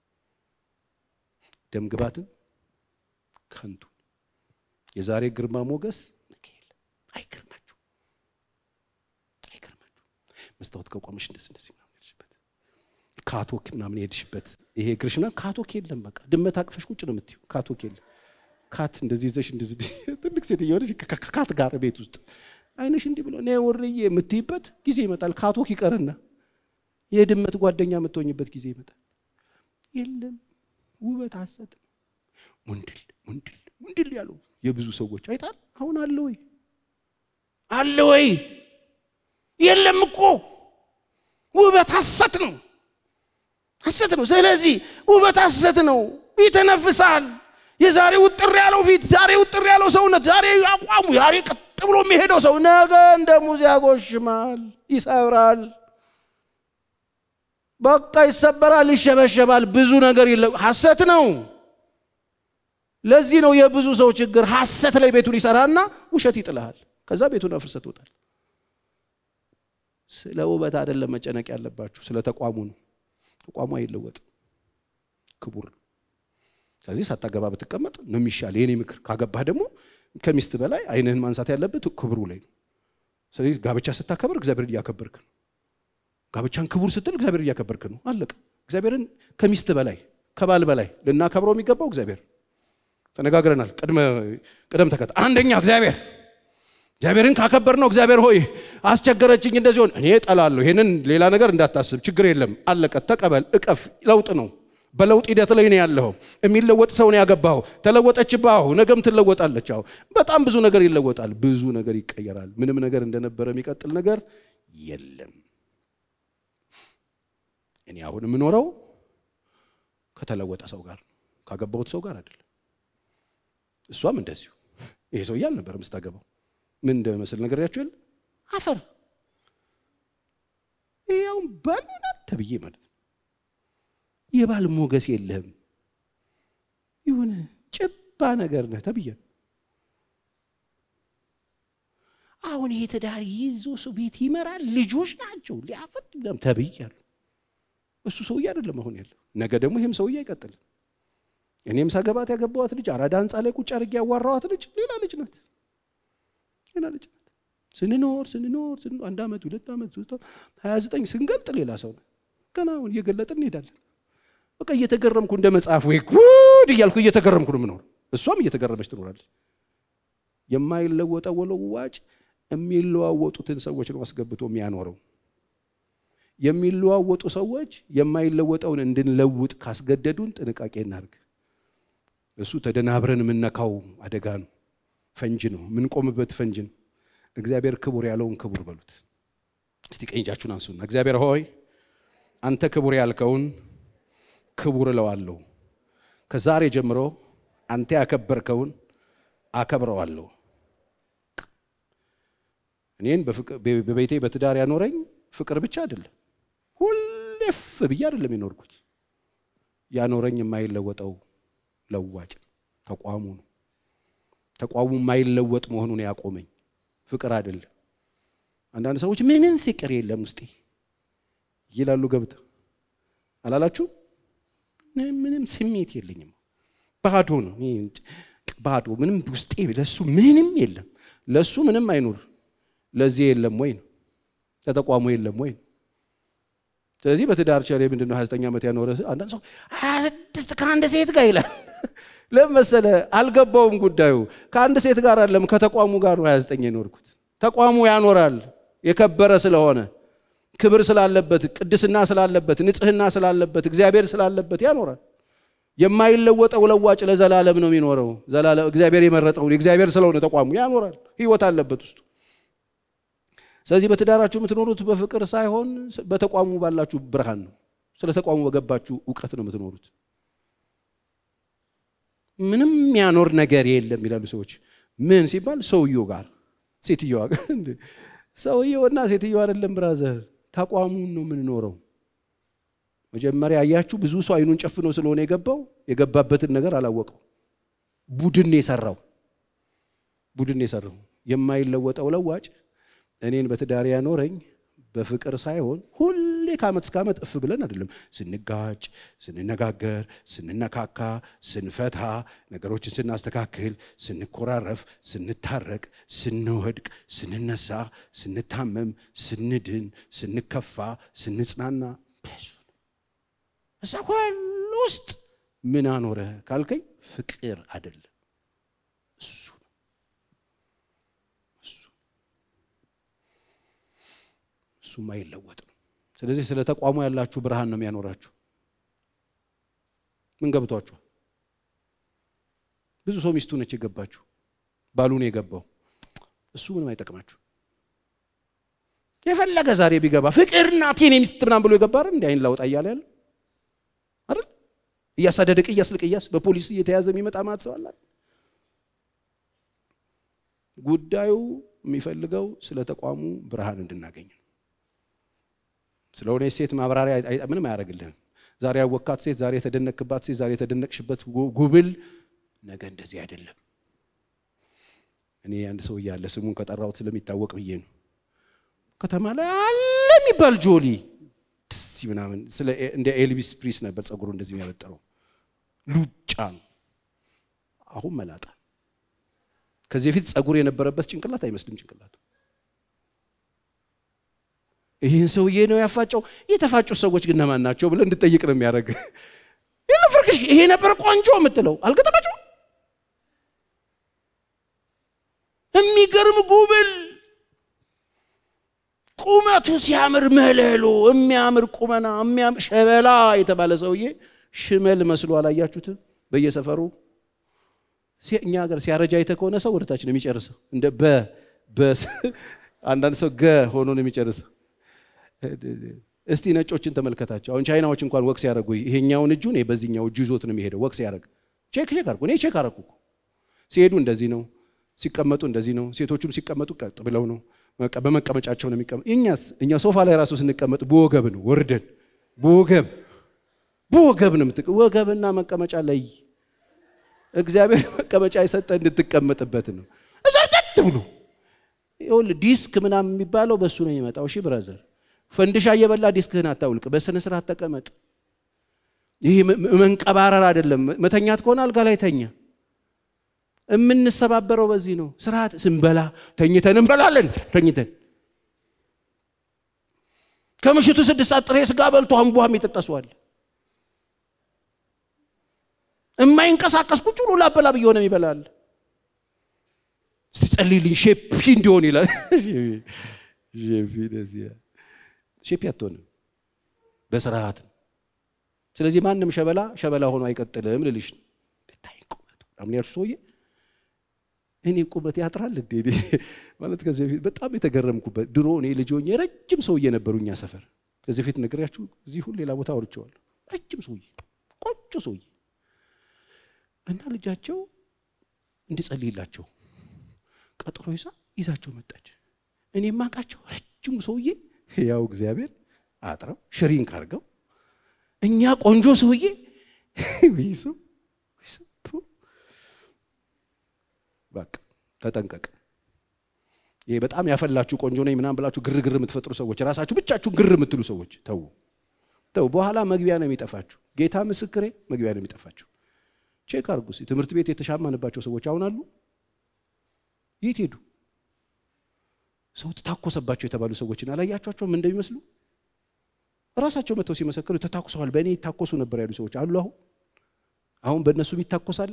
ደም ግባትን ከንቱ የዛሬ ግርማ ሞገስ ነገ የለም። አይገርማችሁ አይገርማችሁ። መስታወት ከቆመሽ እንደዚህ እንደዚህ ምናምን ሄድሽበት ካቶክ ምናምን ሄድሽበት ይሄ እግርሽ ምናምን ካቶክ የለም። በቃ ድመት አቅፈሽ ቁጭ ነው የምትይው። ካቶክ የለም። ካት እንደዚህ ይዘሽ እንደዚህ ትልቅ ሴት እየሆነች ከካት ጋር ቤት ውስጥ አይነሽ እንዲህ ብሎ እኔ ወርዬ የምትይበት ጊዜ ይመጣል። ካቶክ ይቀርና የድመት ጓደኛ የምትሆኝበት ጊዜ ይመጣል። የለም ውበት ሐሰት ሙንድል ሙንድል ሙንድል ያለው የብዙ ሰዎች አይታል። አሁን አለ ወይ አለ ወይ? የለም እኮ ውበት ሐሰት ነው፣ ሐሰት ነው። ስለዚህ ውበት ሐሰት ነው፣ ይተነፍሳል። የዛሬ ውጥር ያለው ፊት፣ ዛሬ ውጥር ያለው ሰውነት፣ ዛሬ አቋሙ፣ ዛሬ ቀጥ ብሎ የሚሄደው ሰው ነገ እንደ ሙዝ ያጎሽማል፣ ይሰብራል። በቃ ይሰበራል፣ ይሸበሸባል። ብዙ ነገር የለ ሐሰት ነው። ለዚህ ነው የብዙ ሰው ችግር። ሐሰት ላይ ቤቱን ይሰራና ውሸት ይጥልሃል። ከዛ ቤቱን አፍርሰህ ትወጣል። ስለ ውበት አይደለም መጨነቅ ያለባችሁ፣ ስለ ተቋሙ ነው። ተቋሙ አይለወጥም፣ ክቡር ነው። ስለዚህ ሳታገባ ብትቀመጥ ነው የሚሻል የኔ ምክር። ካገባህ ደግሞ ከሚስት በላይ ዓይንህን ማንሳት ያለበት ክብሩ ላይ ነው። ስለዚህ ጋብቻ ስታከብር እግዚአብሔርን እያከበርክ ነው። ጋብቻን ክቡር ስትል እግዚአብሔርን እያከበርክ ነው። አለቀ። እግዚአብሔርን ከሚስት በላይ ከባል በላይ ልናከብረው የሚገባው እግዚአብሔር ተነጋግረናል። ቅደም ተከተል አንደኛ እግዚአብሔር እግዚአብሔርን ካከበር ነው። እግዚአብሔር ሆይ አስቸገረችኝ እንደዚህ ሆን እኔ እጠላለሁ። ይሄንን ሌላ ነገር እንዳታስብ፣ ችግር የለም አለቀ። ተቀበል፣ እቀፍ። ለውጥ ነው። በለውጥ ሂደት ላይ ነው ያለኸው። የሚለወጥ ሰው ነው ያገባኸው። ተለወጠችብህ፣ ነገም ትለወጣለች። አዎ በጣም ብዙ ነገር ይለወጣል፣ ብዙ ነገር ይቀየራል። ምንም ነገር እንደነበረ የሚቀጥል ነገር የለም። እኔ አሁን የምኖረው ከተለወጠ ሰው ጋር ካገባሁት ሰው ጋር አይደለም። እሷም እንደዚሁ ይሄ ሰውዬ አልነበረም ስታገባው ምን እንደመስል ነገር ያቸው የለ አፈር ያውን ባልና ተብዬ ማለት ነው። የባል ሞገስ የለህም የሆነ ጭባ ነገር ነህ ተብዬ ነው። አሁን ይሄ ትዳር ይዞ ሰው ቤት ይመራል፣ ልጆች ናቸው ሊያፈጥ ተብያለሁ። እሱ ሰውዬ አይደለም አሁን ያለው። ነገ ደግሞ ይህም ሰውዬ አይቀጥልም። እኔም ሳገባት ያገባዋት ልጅ አራዳ ህንፃ ላይ ቁጭ አድርጌ ያዋራዋት ልጅ ሌላ ልጅ ናት፣ ሌላ ልጅ ናት። ስንኖር ስንኖር ስንኖር አንድ ዓመት ሁለት ዓመት ሶስት ዓመት ሀያ ዘጠኝ ስንገልጥ ሌላ ሰው ነው። ገና አሁን እየገለጥን እንሄዳለን። በቃ እየተገረምኩ እንደ መጽሐፍ ወይ ጉድ እያልኩ እየተገረምኩ ነው የምኖር። እሷም እየተገረመች ትኖራለች። የማይለወጠው ወለዋጭ የሚለዋወጡትን ሰዎች ነው አስገብቶ የሚያኖረው። የሚለዋወጡ ሰዎች የማይለወጠውን እንድንለውጥ ካስገደዱን ጥንቃቄ እናድርግ። እሱ ተደናብረን የምነካው አደጋ ነው፣ ፈንጅ ነው፣ የምንቆምበት ፈንጅ ነው። እግዚአብሔር ክቡር ያለውን ክቡር በሉት። እስቲ ቀኝ እጃችሁን አንሱና እግዚአብሔር ሆይ አንተ ክቡር ያልከውን ክቡር እለዋለሁ። ከዛሬ ጀምሮ አንተ ያከበርከውን አከብረዋለሁ። እኔን በቤቴ በትዳር ያኖረኝ ፍቅር ብቻ አይደለም፣ ሁሌፍ ብዬ አይደለም የኖርኩት። ያኖረኝ የማይለወጠው ለዋጭ ተቋሙ ነው። ተቋሙ የማይለወጥ መሆኑን ያቆመኝ ፍቅር አይደለም። አንዳንድ ሰዎች ምንም ፍቅር የለም ውስጤ ይላሉ። ገብተው አላላችሁ? ምንም ስሜት የለኝም፣ ባዶ ነው፣ ባዶ ምንም ውስጤ ለሱ ምንም የለም። ለሱ ምንም አይኑር፣ ለዚህ የለም ወይ ነው፣ ለተቋሙ የለም ወይ ነው። ስለዚህ በትዳር ቸሬ ምንድን ነው 29 ዓመት ያኖረ አንዳንድ ሰው 26 ከአንድ ሴት ጋር ይላል። ለምን መሰለህ? አልገባውም ጉዳዩ። ከአንድ ሴት ጋር አለም ከተቋሙ ጋር ነው 29 የኖርኩት። ተቋሙ ያኖራል የከበረ ስለሆነ ክብር ስላለበት፣ ቅድስና ስላለበት፣ ንጽህና ስላለበት፣ እግዚአብሔር ስላለበት ያኖራል። የማይለወጠው ለዋጭ ለዘላለም ነው የሚኖረው። ዘላለም እግዚአብሔር የመረጠው እግዚአብሔር ስለሆነ ተቋሙ ያኖራል። ህይወት አለበት ውስጡ። ስለዚህ በትዳራችሁ የምትኖሩት በፍቅር ሳይሆን በተቋሙ ባላችሁ ብርሃን ነው። ስለ ተቋሙ በገባችሁ እውቀት ነው የምትኖሩት። ምንም የሚያኖር ነገር የለም ይላሉ ሰዎች። ምን ሲባል ሰውየው ጋር ሴትዮዋ ጋር ሰውየውና ሴትዮዋ አይደለም ብራዘር፣ ተቋሙን ነው የምንኖረው። መጀመሪያ አያችሁ፣ ብዙ ሰው አይኑን ጨፍኖ ስለሆነ የገባው የገባበትን ነገር አላወቀው። ቡድን የሰራው ቡድን የሰራው የማይለወጠው ለዋጭ እኔን በትዳር ያኖረኝ በፍቅር ሳይሆን ሁሌ ከዓመት እስከ ዓመት እፍ ብለን አይደለም። ስንጋጭ፣ ስንነጋገር፣ ስንነካካ፣ ስንፈታ፣ ነገሮችን ስናስተካክል፣ ስንኮራረፍ፣ ስንታረቅ፣ ስንወድቅ፣ ስንነሳ፣ ስንታመም፣ ስንድን፣ ስንከፋ፣ ስንጽናና እዛ ሁሉ ውስጥ ምን አኖረ ካልከኝ ፍቅር አይደለም እሱ እሱም አይለወጥ ነው። ስለዚህ ስለ ተቋሙ ያላችሁ ብርሃን ነው የሚያኖራችሁ። ምን ገብቷችኋል? ብዙ ሰው ሚስቱ ነች የገባችሁ፣ ባሉ ነው የገባው። እሱ ምንም አይጠቅማችሁ። የፈለገ ዛሬ ቢገባ ፍቅር ናት የኔ ሚስት ምናምን ብሎ የገባ አይደል? እንዲ አይን ላውጣ እያለ ያለ አይደል? እያሳደደ ቅያስ ልቅያስ በፖሊስ እየተያዘ የሚመጣ ማለት ሰው አለ። ጉዳዩ የሚፈልገው ስለ ተቋሙ ብርሃን እንድናገኝ ነው። ስለሆነ ሴት ማብራሪያ ምንም አያደርግልህም። ዛሬ ያወካት ሴት፣ ዛሬ የተደነቅባት ሴት፣ ዛሬ የተደነቅሽበት ጉብል ነገ እንደዚህ አይደለም። እኔ አንድ ሰው እያለ ስሙን ከጠራሁት ስለሚታወቅ ብዬ ነው። ከተማ ላይ አለ የሚባል ጆሊ ደስ ምናምን ስለ እንደ ኤልቪስ ፕሪስ ነበር ጸጉሩ እንደዚህ የሚያበጠረው ሉጫ ነው። አሁን መላጣ። ከዚህ በፊት ጸጉር የነበረበት ጭንቅላት አይመስልም ጭንቅላቱ ይህን ሰውዬ ነው ያፋጨው። የተፋጩ ሰዎች ግን እነማን ናቸው ብለህ እንድጠይቅ ነው የሚያደርግ። ፍርክሽ ይሄ ነበር ቆንጆ የምትለው አልገጠማቸው። የሚገርም ጉብል ቁመቱ ሲያምር መለሎ የሚያምር ቁመና የሚያምር ሸበላ የተባለ ሰውዬ ሽመል መስሎ አላያችሁትም? በየሰፈሩ እኛ ሀገር ሲያረጃ አይተህ ከሆነ ሰው ወደታች ነው የሚጨርሰው። እንደ በ አንዳንድ ሰው ገ ሆኖ ነው የሚጨርሰው። እስቲ ነጮችን ተመልከታቸው። አሁን ቻይናዎች እንኳን ወቅስ ያደረጉ ይሄኛውን እጁን በዚህኛው እጁ ይዞት ነው የሚሄደው። ወቅስ ያደረግ ቼክ ቼክ አድርጉ። እኔ ቼክ አደረኩ። ሲሄዱ እንደዚህ ነው፣ ሲቀመጡ እንደዚህ ነው። ሴቶቹም ሲቀመጡ ቀጥ ብለው ነው፣ በመቀመጫቸው ነው የሚቀመጡ። እኛስ እኛ ሶፋ ላይ ራሱ ስንቀመጥ በወገብ ነው ወርደን፣ በወገብ በወገብ ነው የምትቀ ወገብና መቀመጫ ላይ እግዚአብሔር መቀመጫ የሰጠ እንድትቀመጥበት ነው። እዘርጠጥ ብሎ ይኸውልህ ዲስክ ምናምን የሚባለው በእሱ ነው የሚመጣው። እሺ ብራዘር ፈንድሻ እየበላ ዲስክህን አታውልቅ። በስነ ስርዓት ተቀመጥ። ይህ መንቀባረር አይደለም። መተኛት ከሆነ አልጋ ላይ ተኛ። የምንሰባበረው በዚህ ነው። ስርዓት ስንበላ ተኝተን እንበላለን። ተኝተን ከምሽቱ ስድስት ሰዓት ጥሬ ስጋ በልቶ አንቧም ይጠጠሷል። የማይንቀሳቀስ ቁጭ ብሎ ላበላብ እየሆነ ይበላል። እስቲ ጸልይልኝ ሼፒ እንዲሆን ይላል። ሼፒ አትሆንም በስርዓት ነው። ስለዚህ ማንም ሸበላ ሸበላ ሆኖ አይቀጥልም ልልሽ ነው። ብታይ ቁመቱ አሁን ያልሽ ሰውዬ እኔ ቁመት ያጥራል እንዴ ማለት ከዚህ በፊት በጣም የተገረምኩበት ድሮ እኔ ልጅ ሆኜ ረጅም ሰውዬ ነበሩ እኛ ሰፈር። ከዚህ በፊት ነግሬያችሁ እዚህ ሁሉ ሌላ ቦታ አውርቼዋለሁ። ረጅም ሰውዬ ቆንጆ ሰውዬ እና ልጃቸው እንዲጸልይላቸው ቀጥሮ ይዛ ይዛቸው መጣች። እኔ ማቃቸው ረጅሙ ሰውዬ ያው እግዚአብሔር አጥረው ሽሪንክ አድርገው እኛ ቆንጆ ሰውዬ ይሱ በቃ ተጠንቀቅ። ይሄ በጣም ያፈላችሁ ቆንጆ ነኝ ምናምን ብላችሁ ግርግር የምትፈጥሩ ሰዎች፣ ራሳችሁ ብቻችሁ ግር የምትሉ ሰዎች ተው ተው። በኋላ መግቢያ ነው የሚጠፋችሁ። ጌታ ምስክሬ መግቢያ ነው የሚጠፋችሁ። ቼክ አድርጉ። ትምህርት ቤት የተሻማንባቸው ሰዎች አሁን አሉ? የት ሄዱ? ሰው ተታኮሰባቸው የተባሉ ሰዎችን አላያቸኋቸውም እንደሚመስሉ ራሳቸው መጥተው ሲመሰክሩ ተታኩሰዋል፣ በእኔ ይታኮሱ ነበር ያሉ ሰዎች አሉ። አሁን አሁን በእነሱም ይታኮሳለ።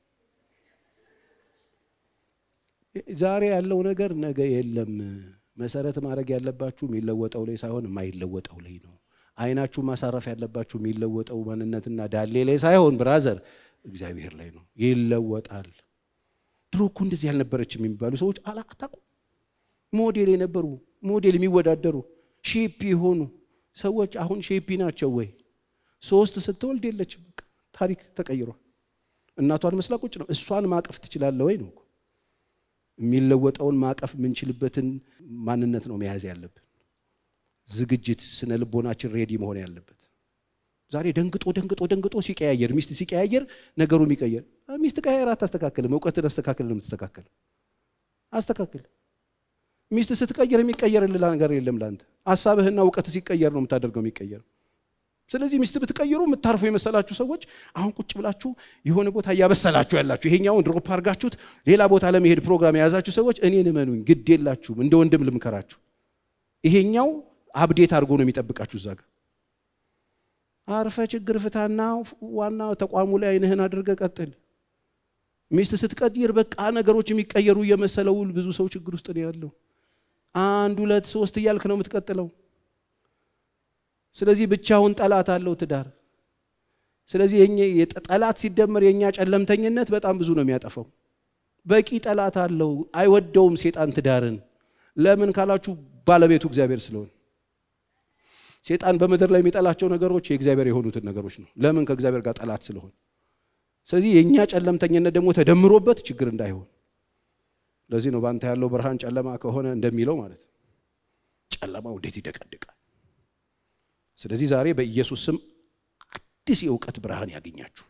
ዛሬ ያለው ነገር ነገ የለም። መሰረት ማድረግ ያለባችሁ የሚለወጠው ላይ ሳይሆን የማይለወጠው ላይ ነው። አይናችሁ ማሳረፍ ያለባችሁ የሚለወጠው ማንነትና ዳሌ ላይ ሳይሆን ብራዘር እግዚአብሔር ላይ ነው። ይለወጣል። ድሮ እኮ እንደዚህ ያልነበረችም የሚባሉ ሰዎች አላቅታቁ ሞዴል የነበሩ ሞዴል የሚወዳደሩ ሼፒ የሆኑ ሰዎች አሁን ሼፒ ናቸው ወይ? ሶስት ስትወልድ የለችም። በቃ ታሪክ ተቀይሯል። እናቷን መስላ ቁጭ ነው። እሷን ማቀፍ ትችላለህ ወይ ነው። የሚለወጠውን ማቀፍ የምንችልበትን ማንነት ነው መያዝ ያለብን። ዝግጅት፣ ስነ ልቦናችን ሬዲ መሆን ያለበት። ዛሬ ደንግጦ ደንግጦ ደንግጦ ሲቀያየር ሚስት ሲቀያየር ነገሩ የሚቀየር ሚስት ቀያየር አታስተካክልም። እውቀትን አስተካክል ነው የምትስተካከል። አስተካክል። ሚስት ስትቀየር የሚቀየርልህ ነገር የለም ለአንተ። ሀሳብህና እውቀት ሲቀየር ነው የምታደርገው የሚቀየር ስለዚህ ሚስት ብትቀይሩ የምታርፉ የመሰላችሁ ሰዎች አሁን ቁጭ ብላችሁ የሆነ ቦታ እያበሰላችሁ ያላችሁ ይሄኛውን ድሮፕ አድርጋችሁት ሌላ ቦታ ለመሄድ ፕሮግራም የያዛችሁ ሰዎች እኔን እመኑኝ፣ ግድ የላችሁም። እንደ ወንድም ልምከራችሁ። ይሄኛው አብዴት አድርጎ ነው የሚጠብቃችሁ እዛ ጋር። አርፈ ችግር ፍታና ዋና ተቋሙ ላይ አይንህን አድርገ ቀጥል። ሚስት ስትቀይር በቃ ነገሮች የሚቀየሩ እየመሰለው ብዙ ሰው ችግር ውስጥ ነው ያለው። አንድ ሁለት ሶስት እያልክ ነው የምትቀጥለው። ስለዚህ ብቻውን ጠላት አለው ትዳር። ስለዚህ ጠላት ሲደመር የእኛ ጨለምተኝነት በጣም ብዙ ነው የሚያጠፋው። በቂ ጠላት አለው። አይወደውም ሴጣን ትዳርን። ለምን ካላችሁ ባለቤቱ እግዚአብሔር ስለሆነ። ሴጣን በምድር ላይ የሚጠላቸው ነገሮች የእግዚአብሔር የሆኑትን ነገሮች ነው። ለምን ከእግዚአብሔር ጋር ጠላት ስለሆን። ስለዚህ የእኛ ጨለምተኝነት ደግሞ ተደምሮበት ችግር እንዳይሆን። ለዚህ ነው በአንተ ያለው ብርሃን ጨለማ ከሆነ እንደሚለው ማለት ጨለማው እንዴት ይደቀድቃል። ስለዚህ ዛሬ በኢየሱስ ስም አዲስ የእውቀት ብርሃን ያገኛችሁ።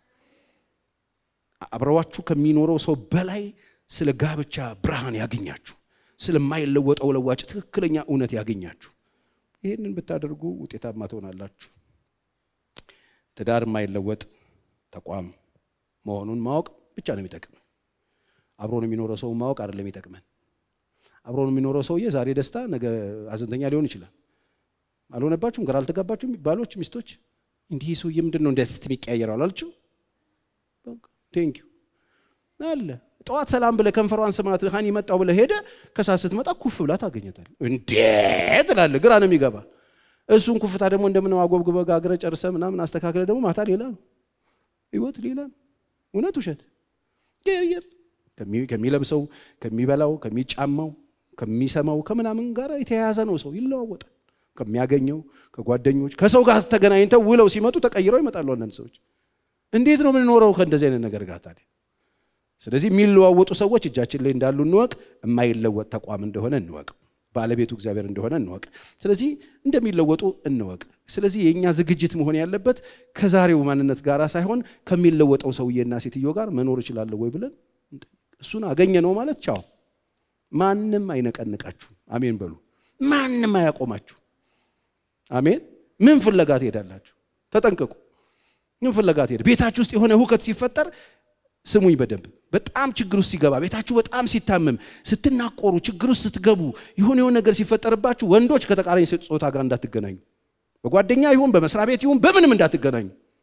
አብረዋችሁ ከሚኖረው ሰው በላይ ስለ ጋብቻ ብርሃን ያገኛችሁ። ስለማይለወጠው ለዋጭ ትክክለኛ እውነት ያገኛችሁ። ይህንን ብታደርጉ ውጤታማ ትሆናላችሁ። ትዳር የማይለወጥ ተቋም መሆኑን ማወቅ ብቻ ነው የሚጠቅመን። አብሮን የሚኖረው ሰው ማወቅ አይደለም የሚጠቅመን። አብሮን የሚኖረው ሰውዬ ዛሬ ደስታ፣ ነገ አዘንተኛ ሊሆን ይችላል። አልሆነባችሁም? ግራ አልተጋባችሁም? ባሎች፣ ሚስቶች እንዲህ ሰውዬ ምንድን ነው እንደዚህ የሚቀያየረው አላልችው? ቴንኪዩ አለ ጠዋት ሰላም ብለህ ከንፈሯን ስማት ሀኒ መጣው ብለህ ሄደ ከሳት ስትመጣ ኩፍ ብላ ታገኘታል። እንዴት ትላለህ? ግራ ነው የሚገባ። እሱን ኩፍታ ደግሞ እንደምን አጎብግበህ ጋግረህ ጨርሰህ ምናምን አስተካክለህ ደግሞ ማታ ሌላ ነው ህይወት ሌላ ነው። እውነት ውሸት ር ከሚለብሰው ከሚበላው ከሚጫማው ከሚሰማው ከምናምን ጋር የተያያዘ ነው። ሰው ይለዋወጣል። ከሚያገኘው ከጓደኞች ከሰው ጋር ተገናኝተው ውለው ሲመጡ ተቀይረው ይመጣሉ። አንዳንድ ሰዎች እንዴት ነው የምንኖረው ከእንደዚህ አይነት ነገር ጋር ታዲያ? ስለዚህ የሚለዋወጡ ሰዎች እጃችን ላይ እንዳሉ እንወቅ። የማይለወጥ ተቋም እንደሆነ እንወቅ። ባለቤቱ እግዚአብሔር እንደሆነ እንወቅ። ስለዚህ እንደሚለወጡ እንወቅ። ስለዚህ የእኛ ዝግጅት መሆን ያለበት ከዛሬው ማንነት ጋር ሳይሆን ከሚለወጠው ሰውዬና ሴትዮ ጋር መኖር እችላለሁ ወይ ብለን እሱን አገኘ ነው ማለት ቻው። ማንም አይነቀንቃችሁ። አሜን በሉ። ማንም አያቆማችሁ። አሜን። ምን ፍለጋ ትሄዳላችሁ? ተጠንቀቁ። ምን ፍለጋ ትሄድ? ቤታችሁ ውስጥ የሆነ ሁከት ሲፈጠር ስሙኝ በደንብ በጣም ችግር ውስጥ ሲገባ ቤታችሁ በጣም ሲታመም ስትናቆሩ ችግር ውስጥ ስትገቡ የሆነ የሆነ ነገር ሲፈጠርባችሁ ወንዶች ከተቃራኒ ጾታ ጋር እንዳትገናኙ በጓደኛ ይሁን በመስሪያ ቤት ይሁን በምንም እንዳትገናኙ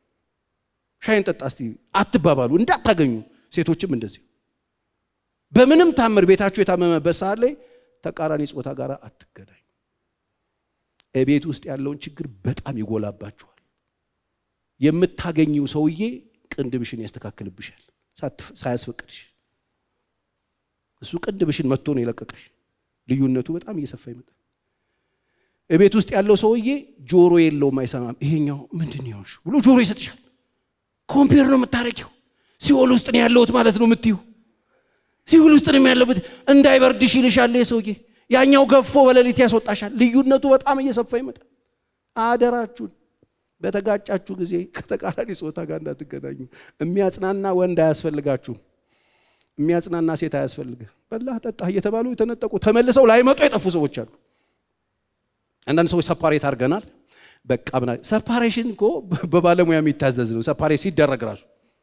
ሻይን ጠጣ እስቲ አትባባሉ እንዳታገኙ ሴቶችም እንደዚህ በምንም ታምር ቤታችሁ የታመመበት ሰዓት ላይ ተቃራኒ ጾታ ጋር አትገናኙ ቤት ውስጥ ያለውን ችግር በጣም ይጎላባችኋል የምታገኘው ሰውዬ ቅንድብሽን ያስተካክልብሻል ሳያስፈቅድሽ እሱ ቅንድብሽን መጥቶ ነው የለቀቀሽ። ልዩነቱ በጣም እየሰፋ ይመጣል። እቤት ውስጥ ያለው ሰውዬ ጆሮ የለውም፣ አይሰማም። ይሄኛው ምንድን ይሆንሽ ብሎ ጆሮ ይሰጥሻል። ኮምፔር ነው የምታረጊው። ሲኦል ውስጥ ነው ያለሁት ማለት ነው የምትዩ። ሲኦል ውስጥ ነው ያለሁት እንዳይበርድሽ ይልሻል ሰውዬ። ያኛው ገፎ በሌሊት ያስወጣሻል። ልዩነቱ በጣም እየሰፋ ይመጣል። አደራችሁን በተጋጫችሁ ጊዜ ከተቃራኒ ጾታ ጋር እንዳትገናኙ። የሚያጽናና ወንድ አያስፈልጋችሁም። የሚያጽናና ሴት አያስፈልግህ። በላህ ጠጣህ እየተባሉ የተነጠቁ ተመልሰው ላይመጡ የጠፉ ሰዎች አሉ። አንዳንድ ሰዎች ሰፓሬት አድርገናል። በቃ ብና ሰፓሬሽን እኮ በባለሙያ የሚታዘዝ ነው። ሰፓሬት ሲደረግ ራሱ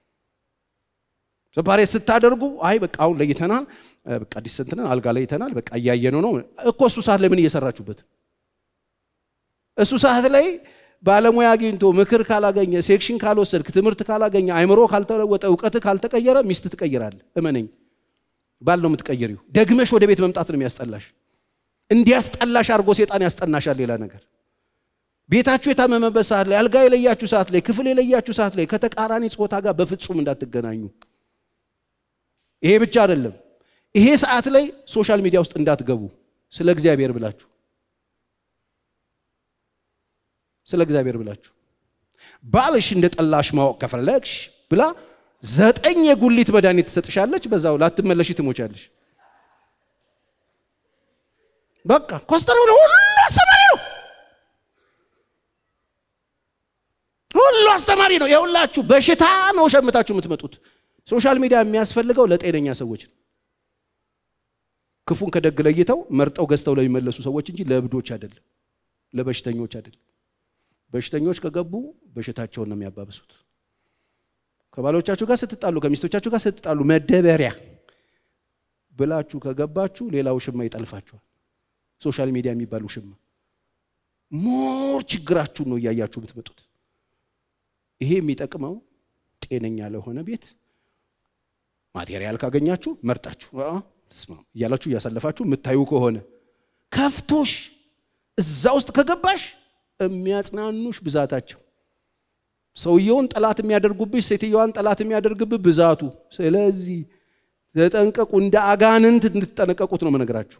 ሰፓሬት ስታደርጉ አይ በቃ አሁን ለይተናል፣ በቃ ዲሰንትነን አልጋ ለይተናል፣ በቃ እያየነው ነው እኮ። እሱ ሰዓት ላይ ምን እየሰራችሁበት? እሱ ሰዓት ላይ ባለሙያ አግኝቶ ምክር ካላገኘ ሴክሽን ካልወሰድክ ትምህርት ካላገኘ አይምሮ ካልተለወጠ እውቀት ካልተቀየረ ሚስት ትቀይራል። እመነኝ፣ ባል ነው የምትቀይሪው። ደግመሽ ወደ ቤት መምጣት ነው የሚያስጠላሽ። እንዲያስጠላሽ አድርጎ ሴጣን ያስጠናሻል። ሌላ ነገር ቤታችሁ የታመመበት ሰዓት ላይ፣ አልጋ የለያችሁ ሰዓት ላይ፣ ክፍል የለያችሁ ሰዓት ላይ ከተቃራኒ ጾታ ጋር በፍጹም እንዳትገናኙ። ይሄ ብቻ አይደለም። ይሄ ሰዓት ላይ ሶሻል ሚዲያ ውስጥ እንዳትገቡ። ስለ እግዚአብሔር ብላችሁ ስለ እግዚአብሔር ብላችሁ ባልሽ እንደ ጠላሽ ማወቅ ከፈለግሽ ብላ ዘጠኝ የጉሊት መድኃኒት ትሰጥሻለች። በዛው ላትመለሽ ትሞቻለሽ። በቃ ኮስተር ብሎ ሁሉ አስተማሪ ነው፣ ሁሉ አስተማሪ ነው። የሁላችሁ በሽታ ነው ሸምታችሁ የምትመጡት። ሶሻል ሚዲያ የሚያስፈልገው ለጤነኛ ሰዎች ነው። ክፉን ከደግ ለይተው መርጠው ገዝተው ለሚመለሱ ሰዎች እንጂ ለእብዶች አይደለም፣ ለበሽተኞች አይደለም። በሽተኞች ከገቡ በሽታቸውን ነው የሚያባብሱት። ከባሎቻችሁ ጋር ስትጣሉ፣ ከሚስቶቻችሁ ጋር ስትጣሉ መደበሪያ ብላችሁ ከገባችሁ ሌላ ውሽማ ይጠልፋችኋል። ሶሻል ሚዲያ የሚባል ውሽማ ሞር ችግራችሁን ነው እያያችሁ የምትመጡት። ይሄ የሚጠቅመው ጤነኛ ለሆነ ቤት ማቴሪያል ካገኛችሁ መርጣችሁ ስማ እያላችሁ እያሳለፋችሁ የምታዩ ከሆነ ከፍቶሽ እዛ ውስጥ ከገባሽ የሚያጽናኑሽ ብዛታቸው ሰውየውን ጠላት የሚያደርጉብሽ ሴትየዋን ጠላት የሚያደርግብህ ብዛቱ። ስለዚህ ተጠንቀቁ፣ እንደ አጋንንት እንድትጠነቀቁት ነው መነግራችሁ።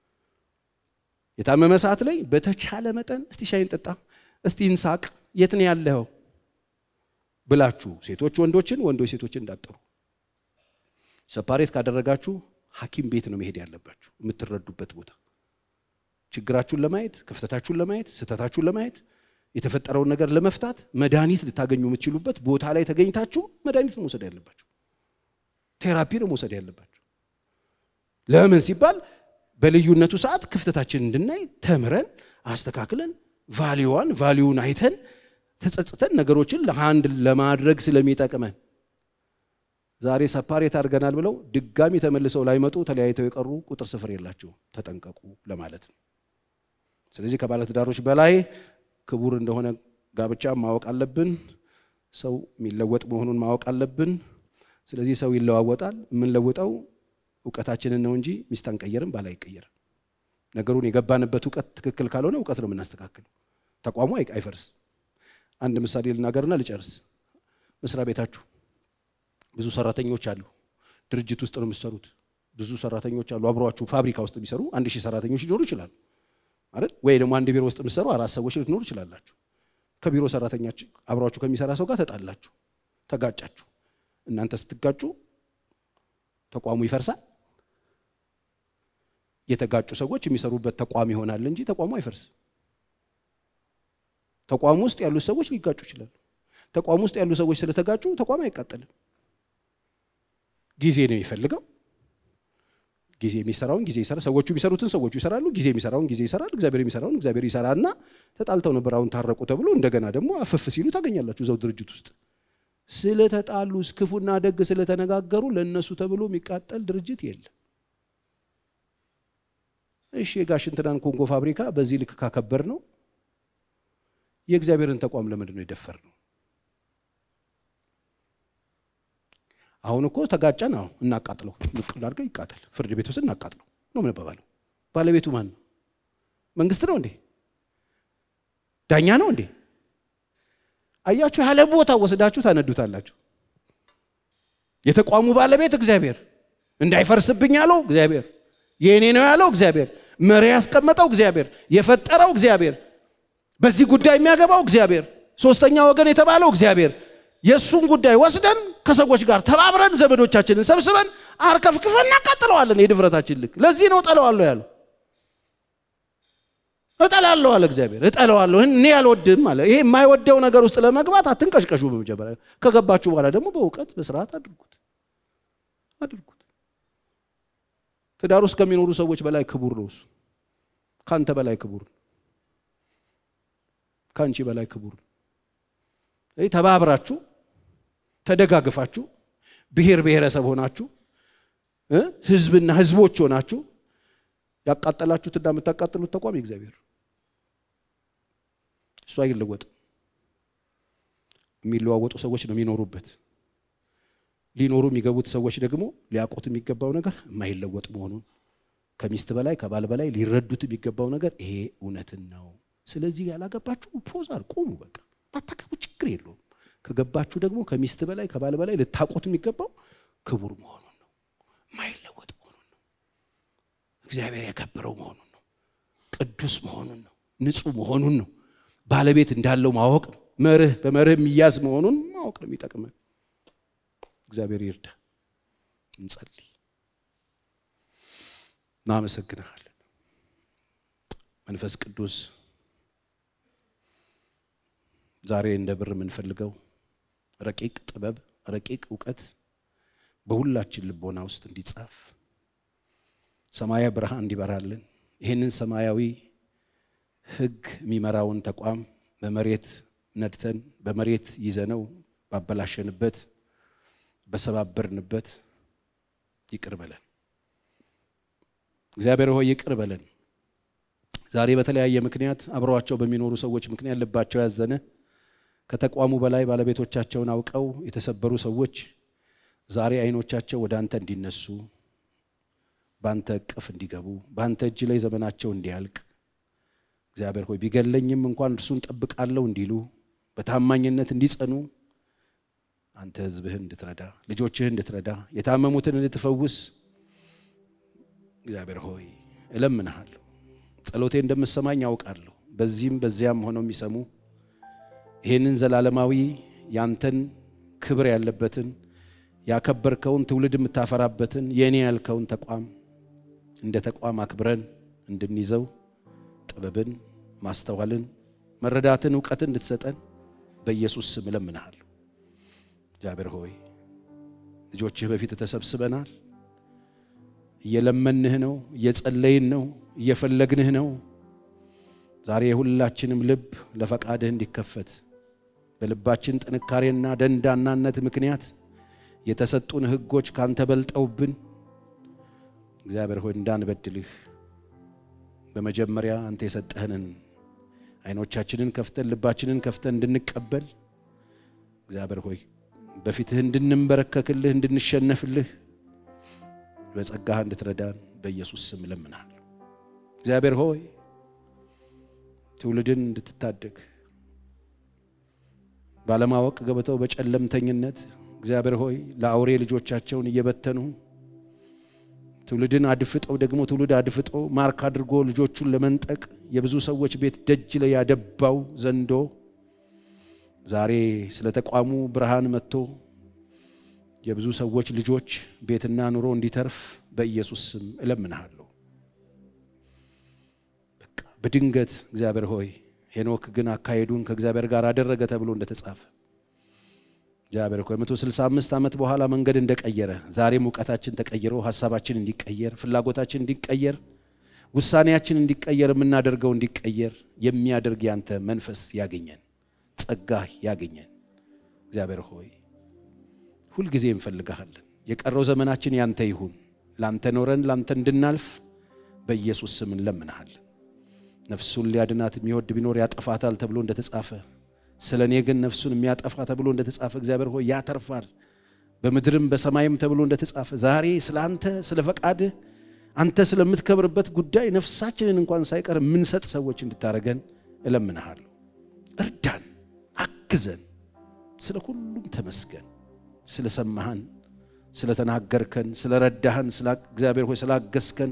የታመመ ሰዓት ላይ በተቻለ መጠን እስቲ ሻይን ጠጣ፣ እስቲ እንሳቅ፣ የት ነው ያለኸው ብላችሁ ሴቶች ወንዶችን፣ ወንዶች ሴቶችን እንዳጠሩ ሰፓሬት ካደረጋችሁ ሐኪም ቤት ነው መሄድ ያለባችሁ የምትረዱበት ቦታ ችግራችሁን ለማየት ክፍተታችሁን ለማየት ስህተታችሁን ለማየት የተፈጠረውን ነገር ለመፍታት መድኃኒት ልታገኙ የምትችሉበት ቦታ ላይ ተገኝታችሁ መድኃኒት ነው መውሰድ ያለባችሁ። ቴራፒ ነው መውሰድ ያለባችሁ። ለምን ሲባል በልዩነቱ ሰዓት ክፍተታችን እንድናይ ተምረን አስተካክለን ቫሊዋን ቫሊዩን አይተን ተጸጽተን ነገሮችን ለአንድ ለማድረግ ስለሚጠቅመን ዛሬ ሰፓሬት አድርገናል ብለው ድጋሚ ተመልሰው ላይመጡ ተለያይተው የቀሩ ቁጥር ስፍር የላቸው። ተጠንቀቁ ለማለት ነው። ስለዚህ ከባለትዳሮች በላይ ክቡር እንደሆነ ጋብቻ ማወቅ አለብን። ሰው የሚለወጥ መሆኑን ማወቅ አለብን። ስለዚህ ሰው ይለዋወጣል። የምንለውጠው እውቀታችንን ነው እንጂ ሚስት አንቀየርም፣ ባል አይቀየርም። ነገሩን የገባንበት እውቀት ትክክል ካልሆነ እውቀት ነው የምናስተካክለው። ተቋሙ አይፈርስ። አንድ ምሳሌ ልናገርና ልጨርስ። መስሪያ ቤታችሁ ብዙ ሰራተኞች አሉ። ድርጅት ውስጥ ነው የምትሰሩት። ብዙ ሰራተኞች አሉ አብረዋችሁ ፋብሪካ ውስጥ የሚሰሩ አንድ ሺህ ሰራተኞች ሊኖሩ ይችላሉ አይደል? ወይ ደግሞ አንድ ቢሮ ውስጥ የምትሰሩ አራት ሰዎች ልትኖሩ ይችላላችሁ። ከቢሮ ሰራተኛች አብረዋችሁ ከሚሰራ ሰው ጋር ተጣላችሁ፣ ተጋጫችሁ። እናንተ ስትጋጩ ተቋሙ ይፈርሳል። የተጋጩ ሰዎች የሚሰሩበት ተቋም ይሆናል እንጂ ተቋሙ አይፈርስ። ተቋሙ ውስጥ ያሉት ሰዎች ሊጋጩ ይችላሉ። ተቋም ውስጥ ያሉ ሰዎች ስለተጋጩ ተቋም አይቃጠልም። ጊዜ ነው የሚፈልገው። ጊዜ የሚሰራውን ጊዜ ይሰራል። ሰዎቹ የሚሰሩትን ሰዎቹ ይሰራሉ። ጊዜ የሚሰራውን ጊዜ ይሰራል። እግዚአብሔር የሚሰራውን እግዚአብሔር ይሰራና ተጣልተው ነበር አሁን ታረቁ ተብሎ እንደገና ደግሞ አፍፍ ሲሉ ታገኛላችሁ እዛው ድርጅት ውስጥ ስለተጣሉ ክፉና ደግ ስለተነጋገሩ ለእነሱ ተብሎ የሚቃጠል ድርጅት የለም። እሺ የጋሽ እንትናን ኮንጎ ፋብሪካ በዚህ ልክ ካከበር ነው የእግዚአብሔርን ተቋም ለምንድን ነው የደፈር ነው? አሁን እኮ ተጋጨን። አሁን እናቃጥለው፣ ንቅል አድርገህ ይቃጠል፣ ፍርድ ቤት ውስጥ እናቃጥለው ነው የምንባባለው። ባለቤቱ ማን ነው? መንግስት ነው እንዴ? ዳኛ ነው እንዴ? አያችሁ፣ ያለ ቦታ ወስዳችሁ ታነዱታላችሁ። የተቋሙ ባለቤት እግዚአብሔር፣ እንዳይፈርስብኝ ያለው እግዚአብሔር፣ የእኔ ነው ያለው እግዚአብሔር፣ መሪ ያስቀመጠው እግዚአብሔር፣ የፈጠረው እግዚአብሔር፣ በዚህ ጉዳይ የሚያገባው እግዚአብሔር፣ ሶስተኛ ወገን የተባለው እግዚአብሔር የእሱን ጉዳይ ወስደን ከሰዎች ጋር ተባብረን ዘመዶቻችንን ሰብስበን አርከፍክፈን እናቃጥለዋለን። የድፍረታችን ልክ ለዚህ ነው እጠለዋለሁ ያለው። እጠላለሁ አለ እግዚአብሔር። እጠለዋለሁ እኔ አልወድም አለ። ይሄ የማይወደው ነገር ውስጥ ለመግባት አትንቀሽቀሹ። በመጀመሪያ ከገባችሁ በኋላ ደግሞ በእውቀት በስርዓት አድርጉት አድርጉት። ትዳር ውስጥ ከሚኖሩ ሰዎች በላይ ክቡር ነው እሱ። ከአንተ በላይ ክቡር ነው። ከአንቺ በላይ ክቡር ነው። ተባብራችሁ ተደጋግፋችሁ ብሔር ብሔረሰብ ሆናችሁ ህዝብና ህዝቦች ሆናችሁ ያቃጠላችሁትና የምታቃጥሉት ተቋም የእግዚአብሔር እሱ አይለወጥም። የሚለዋወጡ ሰዎች ነው የሚኖሩበት። ሊኖሩ የሚገቡት ሰዎች ደግሞ ሊያውቁት የሚገባው ነገር የማይለወጥ መሆኑን ከሚስት በላይ ከባል በላይ ሊረዱት የሚገባው ነገር ይሄ እውነትን ነው። ስለዚህ ያላገባችሁ ፖዛር ቁሙ በቃ ባታገቡ ችግር የለውም። ከገባችሁ ደግሞ ከሚስት በላይ ከባል በላይ ልታውቁት የሚገባው ክቡር መሆኑን ነው። የማይለወጥ መሆኑን ነው። እግዚአብሔር ያከበረው መሆኑን ነው። ቅዱስ መሆኑን ነው። ንጹሕ መሆኑን ነው። ባለቤት እንዳለው ማወቅ ነው። መርህ በመርህ የሚያዝ መሆኑን ማወቅ ነው የሚጠቅመን። እግዚአብሔር ይርዳ። እንጸልይ። እናመሰግንሃለን መንፈስ ቅዱስ ዛሬ እንደ ብር የምንፈልገው ረቂቅ ጥበብ፣ ረቂቅ እውቀት በሁላችን ልቦና ውስጥ እንዲጻፍ ሰማያዊ ብርሃን እንዲበራልን ይህንን ሰማያዊ ሕግ የሚመራውን ተቋም በመሬት ነድተን በመሬት ይዘነው ባበላሸንበት በሰባበርንበት ይቅር በለን። እግዚአብሔር ሆይ ይቅር በለን። ዛሬ በተለያየ ምክንያት አብረዋቸው በሚኖሩ ሰዎች ምክንያት ልባቸው ያዘነ ከተቋሙ በላይ ባለቤቶቻቸውን አውቀው የተሰበሩ ሰዎች ዛሬ አይኖቻቸው ወደ አንተ እንዲነሱ በአንተ እቅፍ እንዲገቡ በአንተ እጅ ላይ ዘመናቸው እንዲያልቅ እግዚአብሔር ሆይ ቢገለኝም እንኳን እርሱን ጠብቃለሁ እንዲሉ በታማኝነት እንዲጸኑ አንተ ሕዝብህን እንድትረዳ ልጆችህን እንድትረዳ የታመሙትን እንድትፈውስ እግዚአብሔር ሆይ እለምንሃለሁ። ጸሎቴ እንደምሰማኝ ያውቃለሁ። በዚህም በዚያም ሆነው የሚሰሙ ይህንን ዘላለማዊ ያንተን ክብር ያለበትን ያከበርከውን ትውልድ የምታፈራበትን የእኔ ያልከውን ተቋም እንደ ተቋም አክብረን እንድንይዘው ጥበብን፣ ማስተዋልን፣ መረዳትን፣ እውቀትን እንድትሰጠን በኢየሱስ ስም እለምንሃለሁ። እግዚአብሔር ሆይ ልጆችህ በፊት ተሰብስበናል። እየለመንህ ነው፣ እየጸለይን ነው፣ እየፈለግንህ ነው። ዛሬ የሁላችንም ልብ ለፈቃድህ እንዲከፈት በልባችን ጥንካሬና ደንዳናነት ምክንያት የተሰጡን ሕጎች ካንተ በልጠውብን እግዚአብሔር ሆይ እንዳንበድልህ በመጀመሪያ አንተ የሰጠህንን ዓይኖቻችንን ከፍተን ልባችንን ከፍተን እንድንቀበል እግዚአብሔር ሆይ በፊትህ እንድንንበረከክልህ እንድንሸነፍልህ በጸጋህ እንድትረዳን በኢየሱስ ስም እለምንሃለሁ። እግዚአብሔር ሆይ ትውልድን እንድትታደግ ባለማወቅ ገብተው በጨለምተኝነት እግዚአብሔር ሆይ ለአውሬ ልጆቻቸውን እየበተኑ ትውልድን አድፍጠው ደግሞ ትውልድ አድፍጦ ማርክ አድርጎ ልጆቹን ለመንጠቅ የብዙ ሰዎች ቤት ደጅ ላይ ያደባው ዘንዶ ዛሬ ስለ ተቋሙ ብርሃን መጥቶ የብዙ ሰዎች ልጆች ቤትና ኑሮ እንዲተርፍ በኢየሱስ ስም እለምንሃለሁ። በቃ በድንገት እግዚአብሔር ሆይ ሄኖክ ግን አካሄዱን ከእግዚአብሔር ጋር አደረገ ተብሎ እንደተጻፈ እግዚአብሔር ሆይ መቶ ስልሳ አምስት ዓመት በኋላ መንገድ እንደቀየረ ዛሬም እውቀታችን ተቀይሮ ሀሳባችን እንዲቀየር ፍላጎታችን እንዲቀየር ውሳኔያችን እንዲቀየር የምናደርገው እንዲቀየር የሚያደርግ ያንተ መንፈስ ያገኘን ጸጋህ ያገኘን እግዚአብሔር ሆይ ሁልጊዜ እንፈልግሃለን። የቀረው ዘመናችን ያንተ ይሁን። ላንተ ኖረን ላንተ እንድናልፍ በኢየሱስ ስም እንለምንሃለን። ነፍሱን ሊያድናት የሚወድ ቢኖር ያጠፋታል ተብሎ እንደተጻፈ ስለ እኔ ግን ነፍሱን የሚያጠፋ ተብሎ እንደተጻፈ እግዚአብሔር ሆይ ያተርፋል፣ በምድርም በሰማይም ተብሎ እንደተጻፈ ዛሬ ስለ አንተ ስለ ፈቃድህ አንተ ስለምትከብርበት ጉዳይ ነፍሳችንን እንኳን ሳይቀር የምንሰጥ ሰዎች እንድታደርገን እለምንሃለሁ። እርዳን፣ አግዘን። ስለ ሁሉም ተመስገን። ስለ ሰማህን፣ ስለ ተናገርከን፣ ስለ ረዳህን፣ እግዚአብሔር ሆይ ስላገዝከን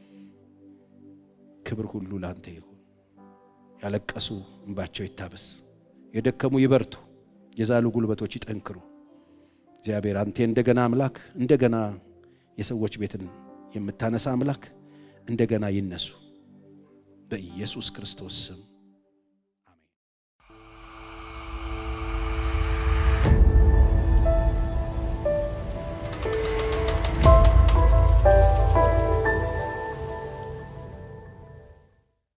ክብር ሁሉ ለአንተ ይሁን። ያለቀሱ እንባቸው ይታበስ፣ የደከሙ ይበርቱ፣ የዛሉ ጉልበቶች ይጠንክሩ። እግዚአብሔር አንተ እንደገና አምላክ እንደገና የሰዎች ቤትን የምታነሳ አምላክ እንደገና ይነሱ በኢየሱስ ክርስቶስ ስም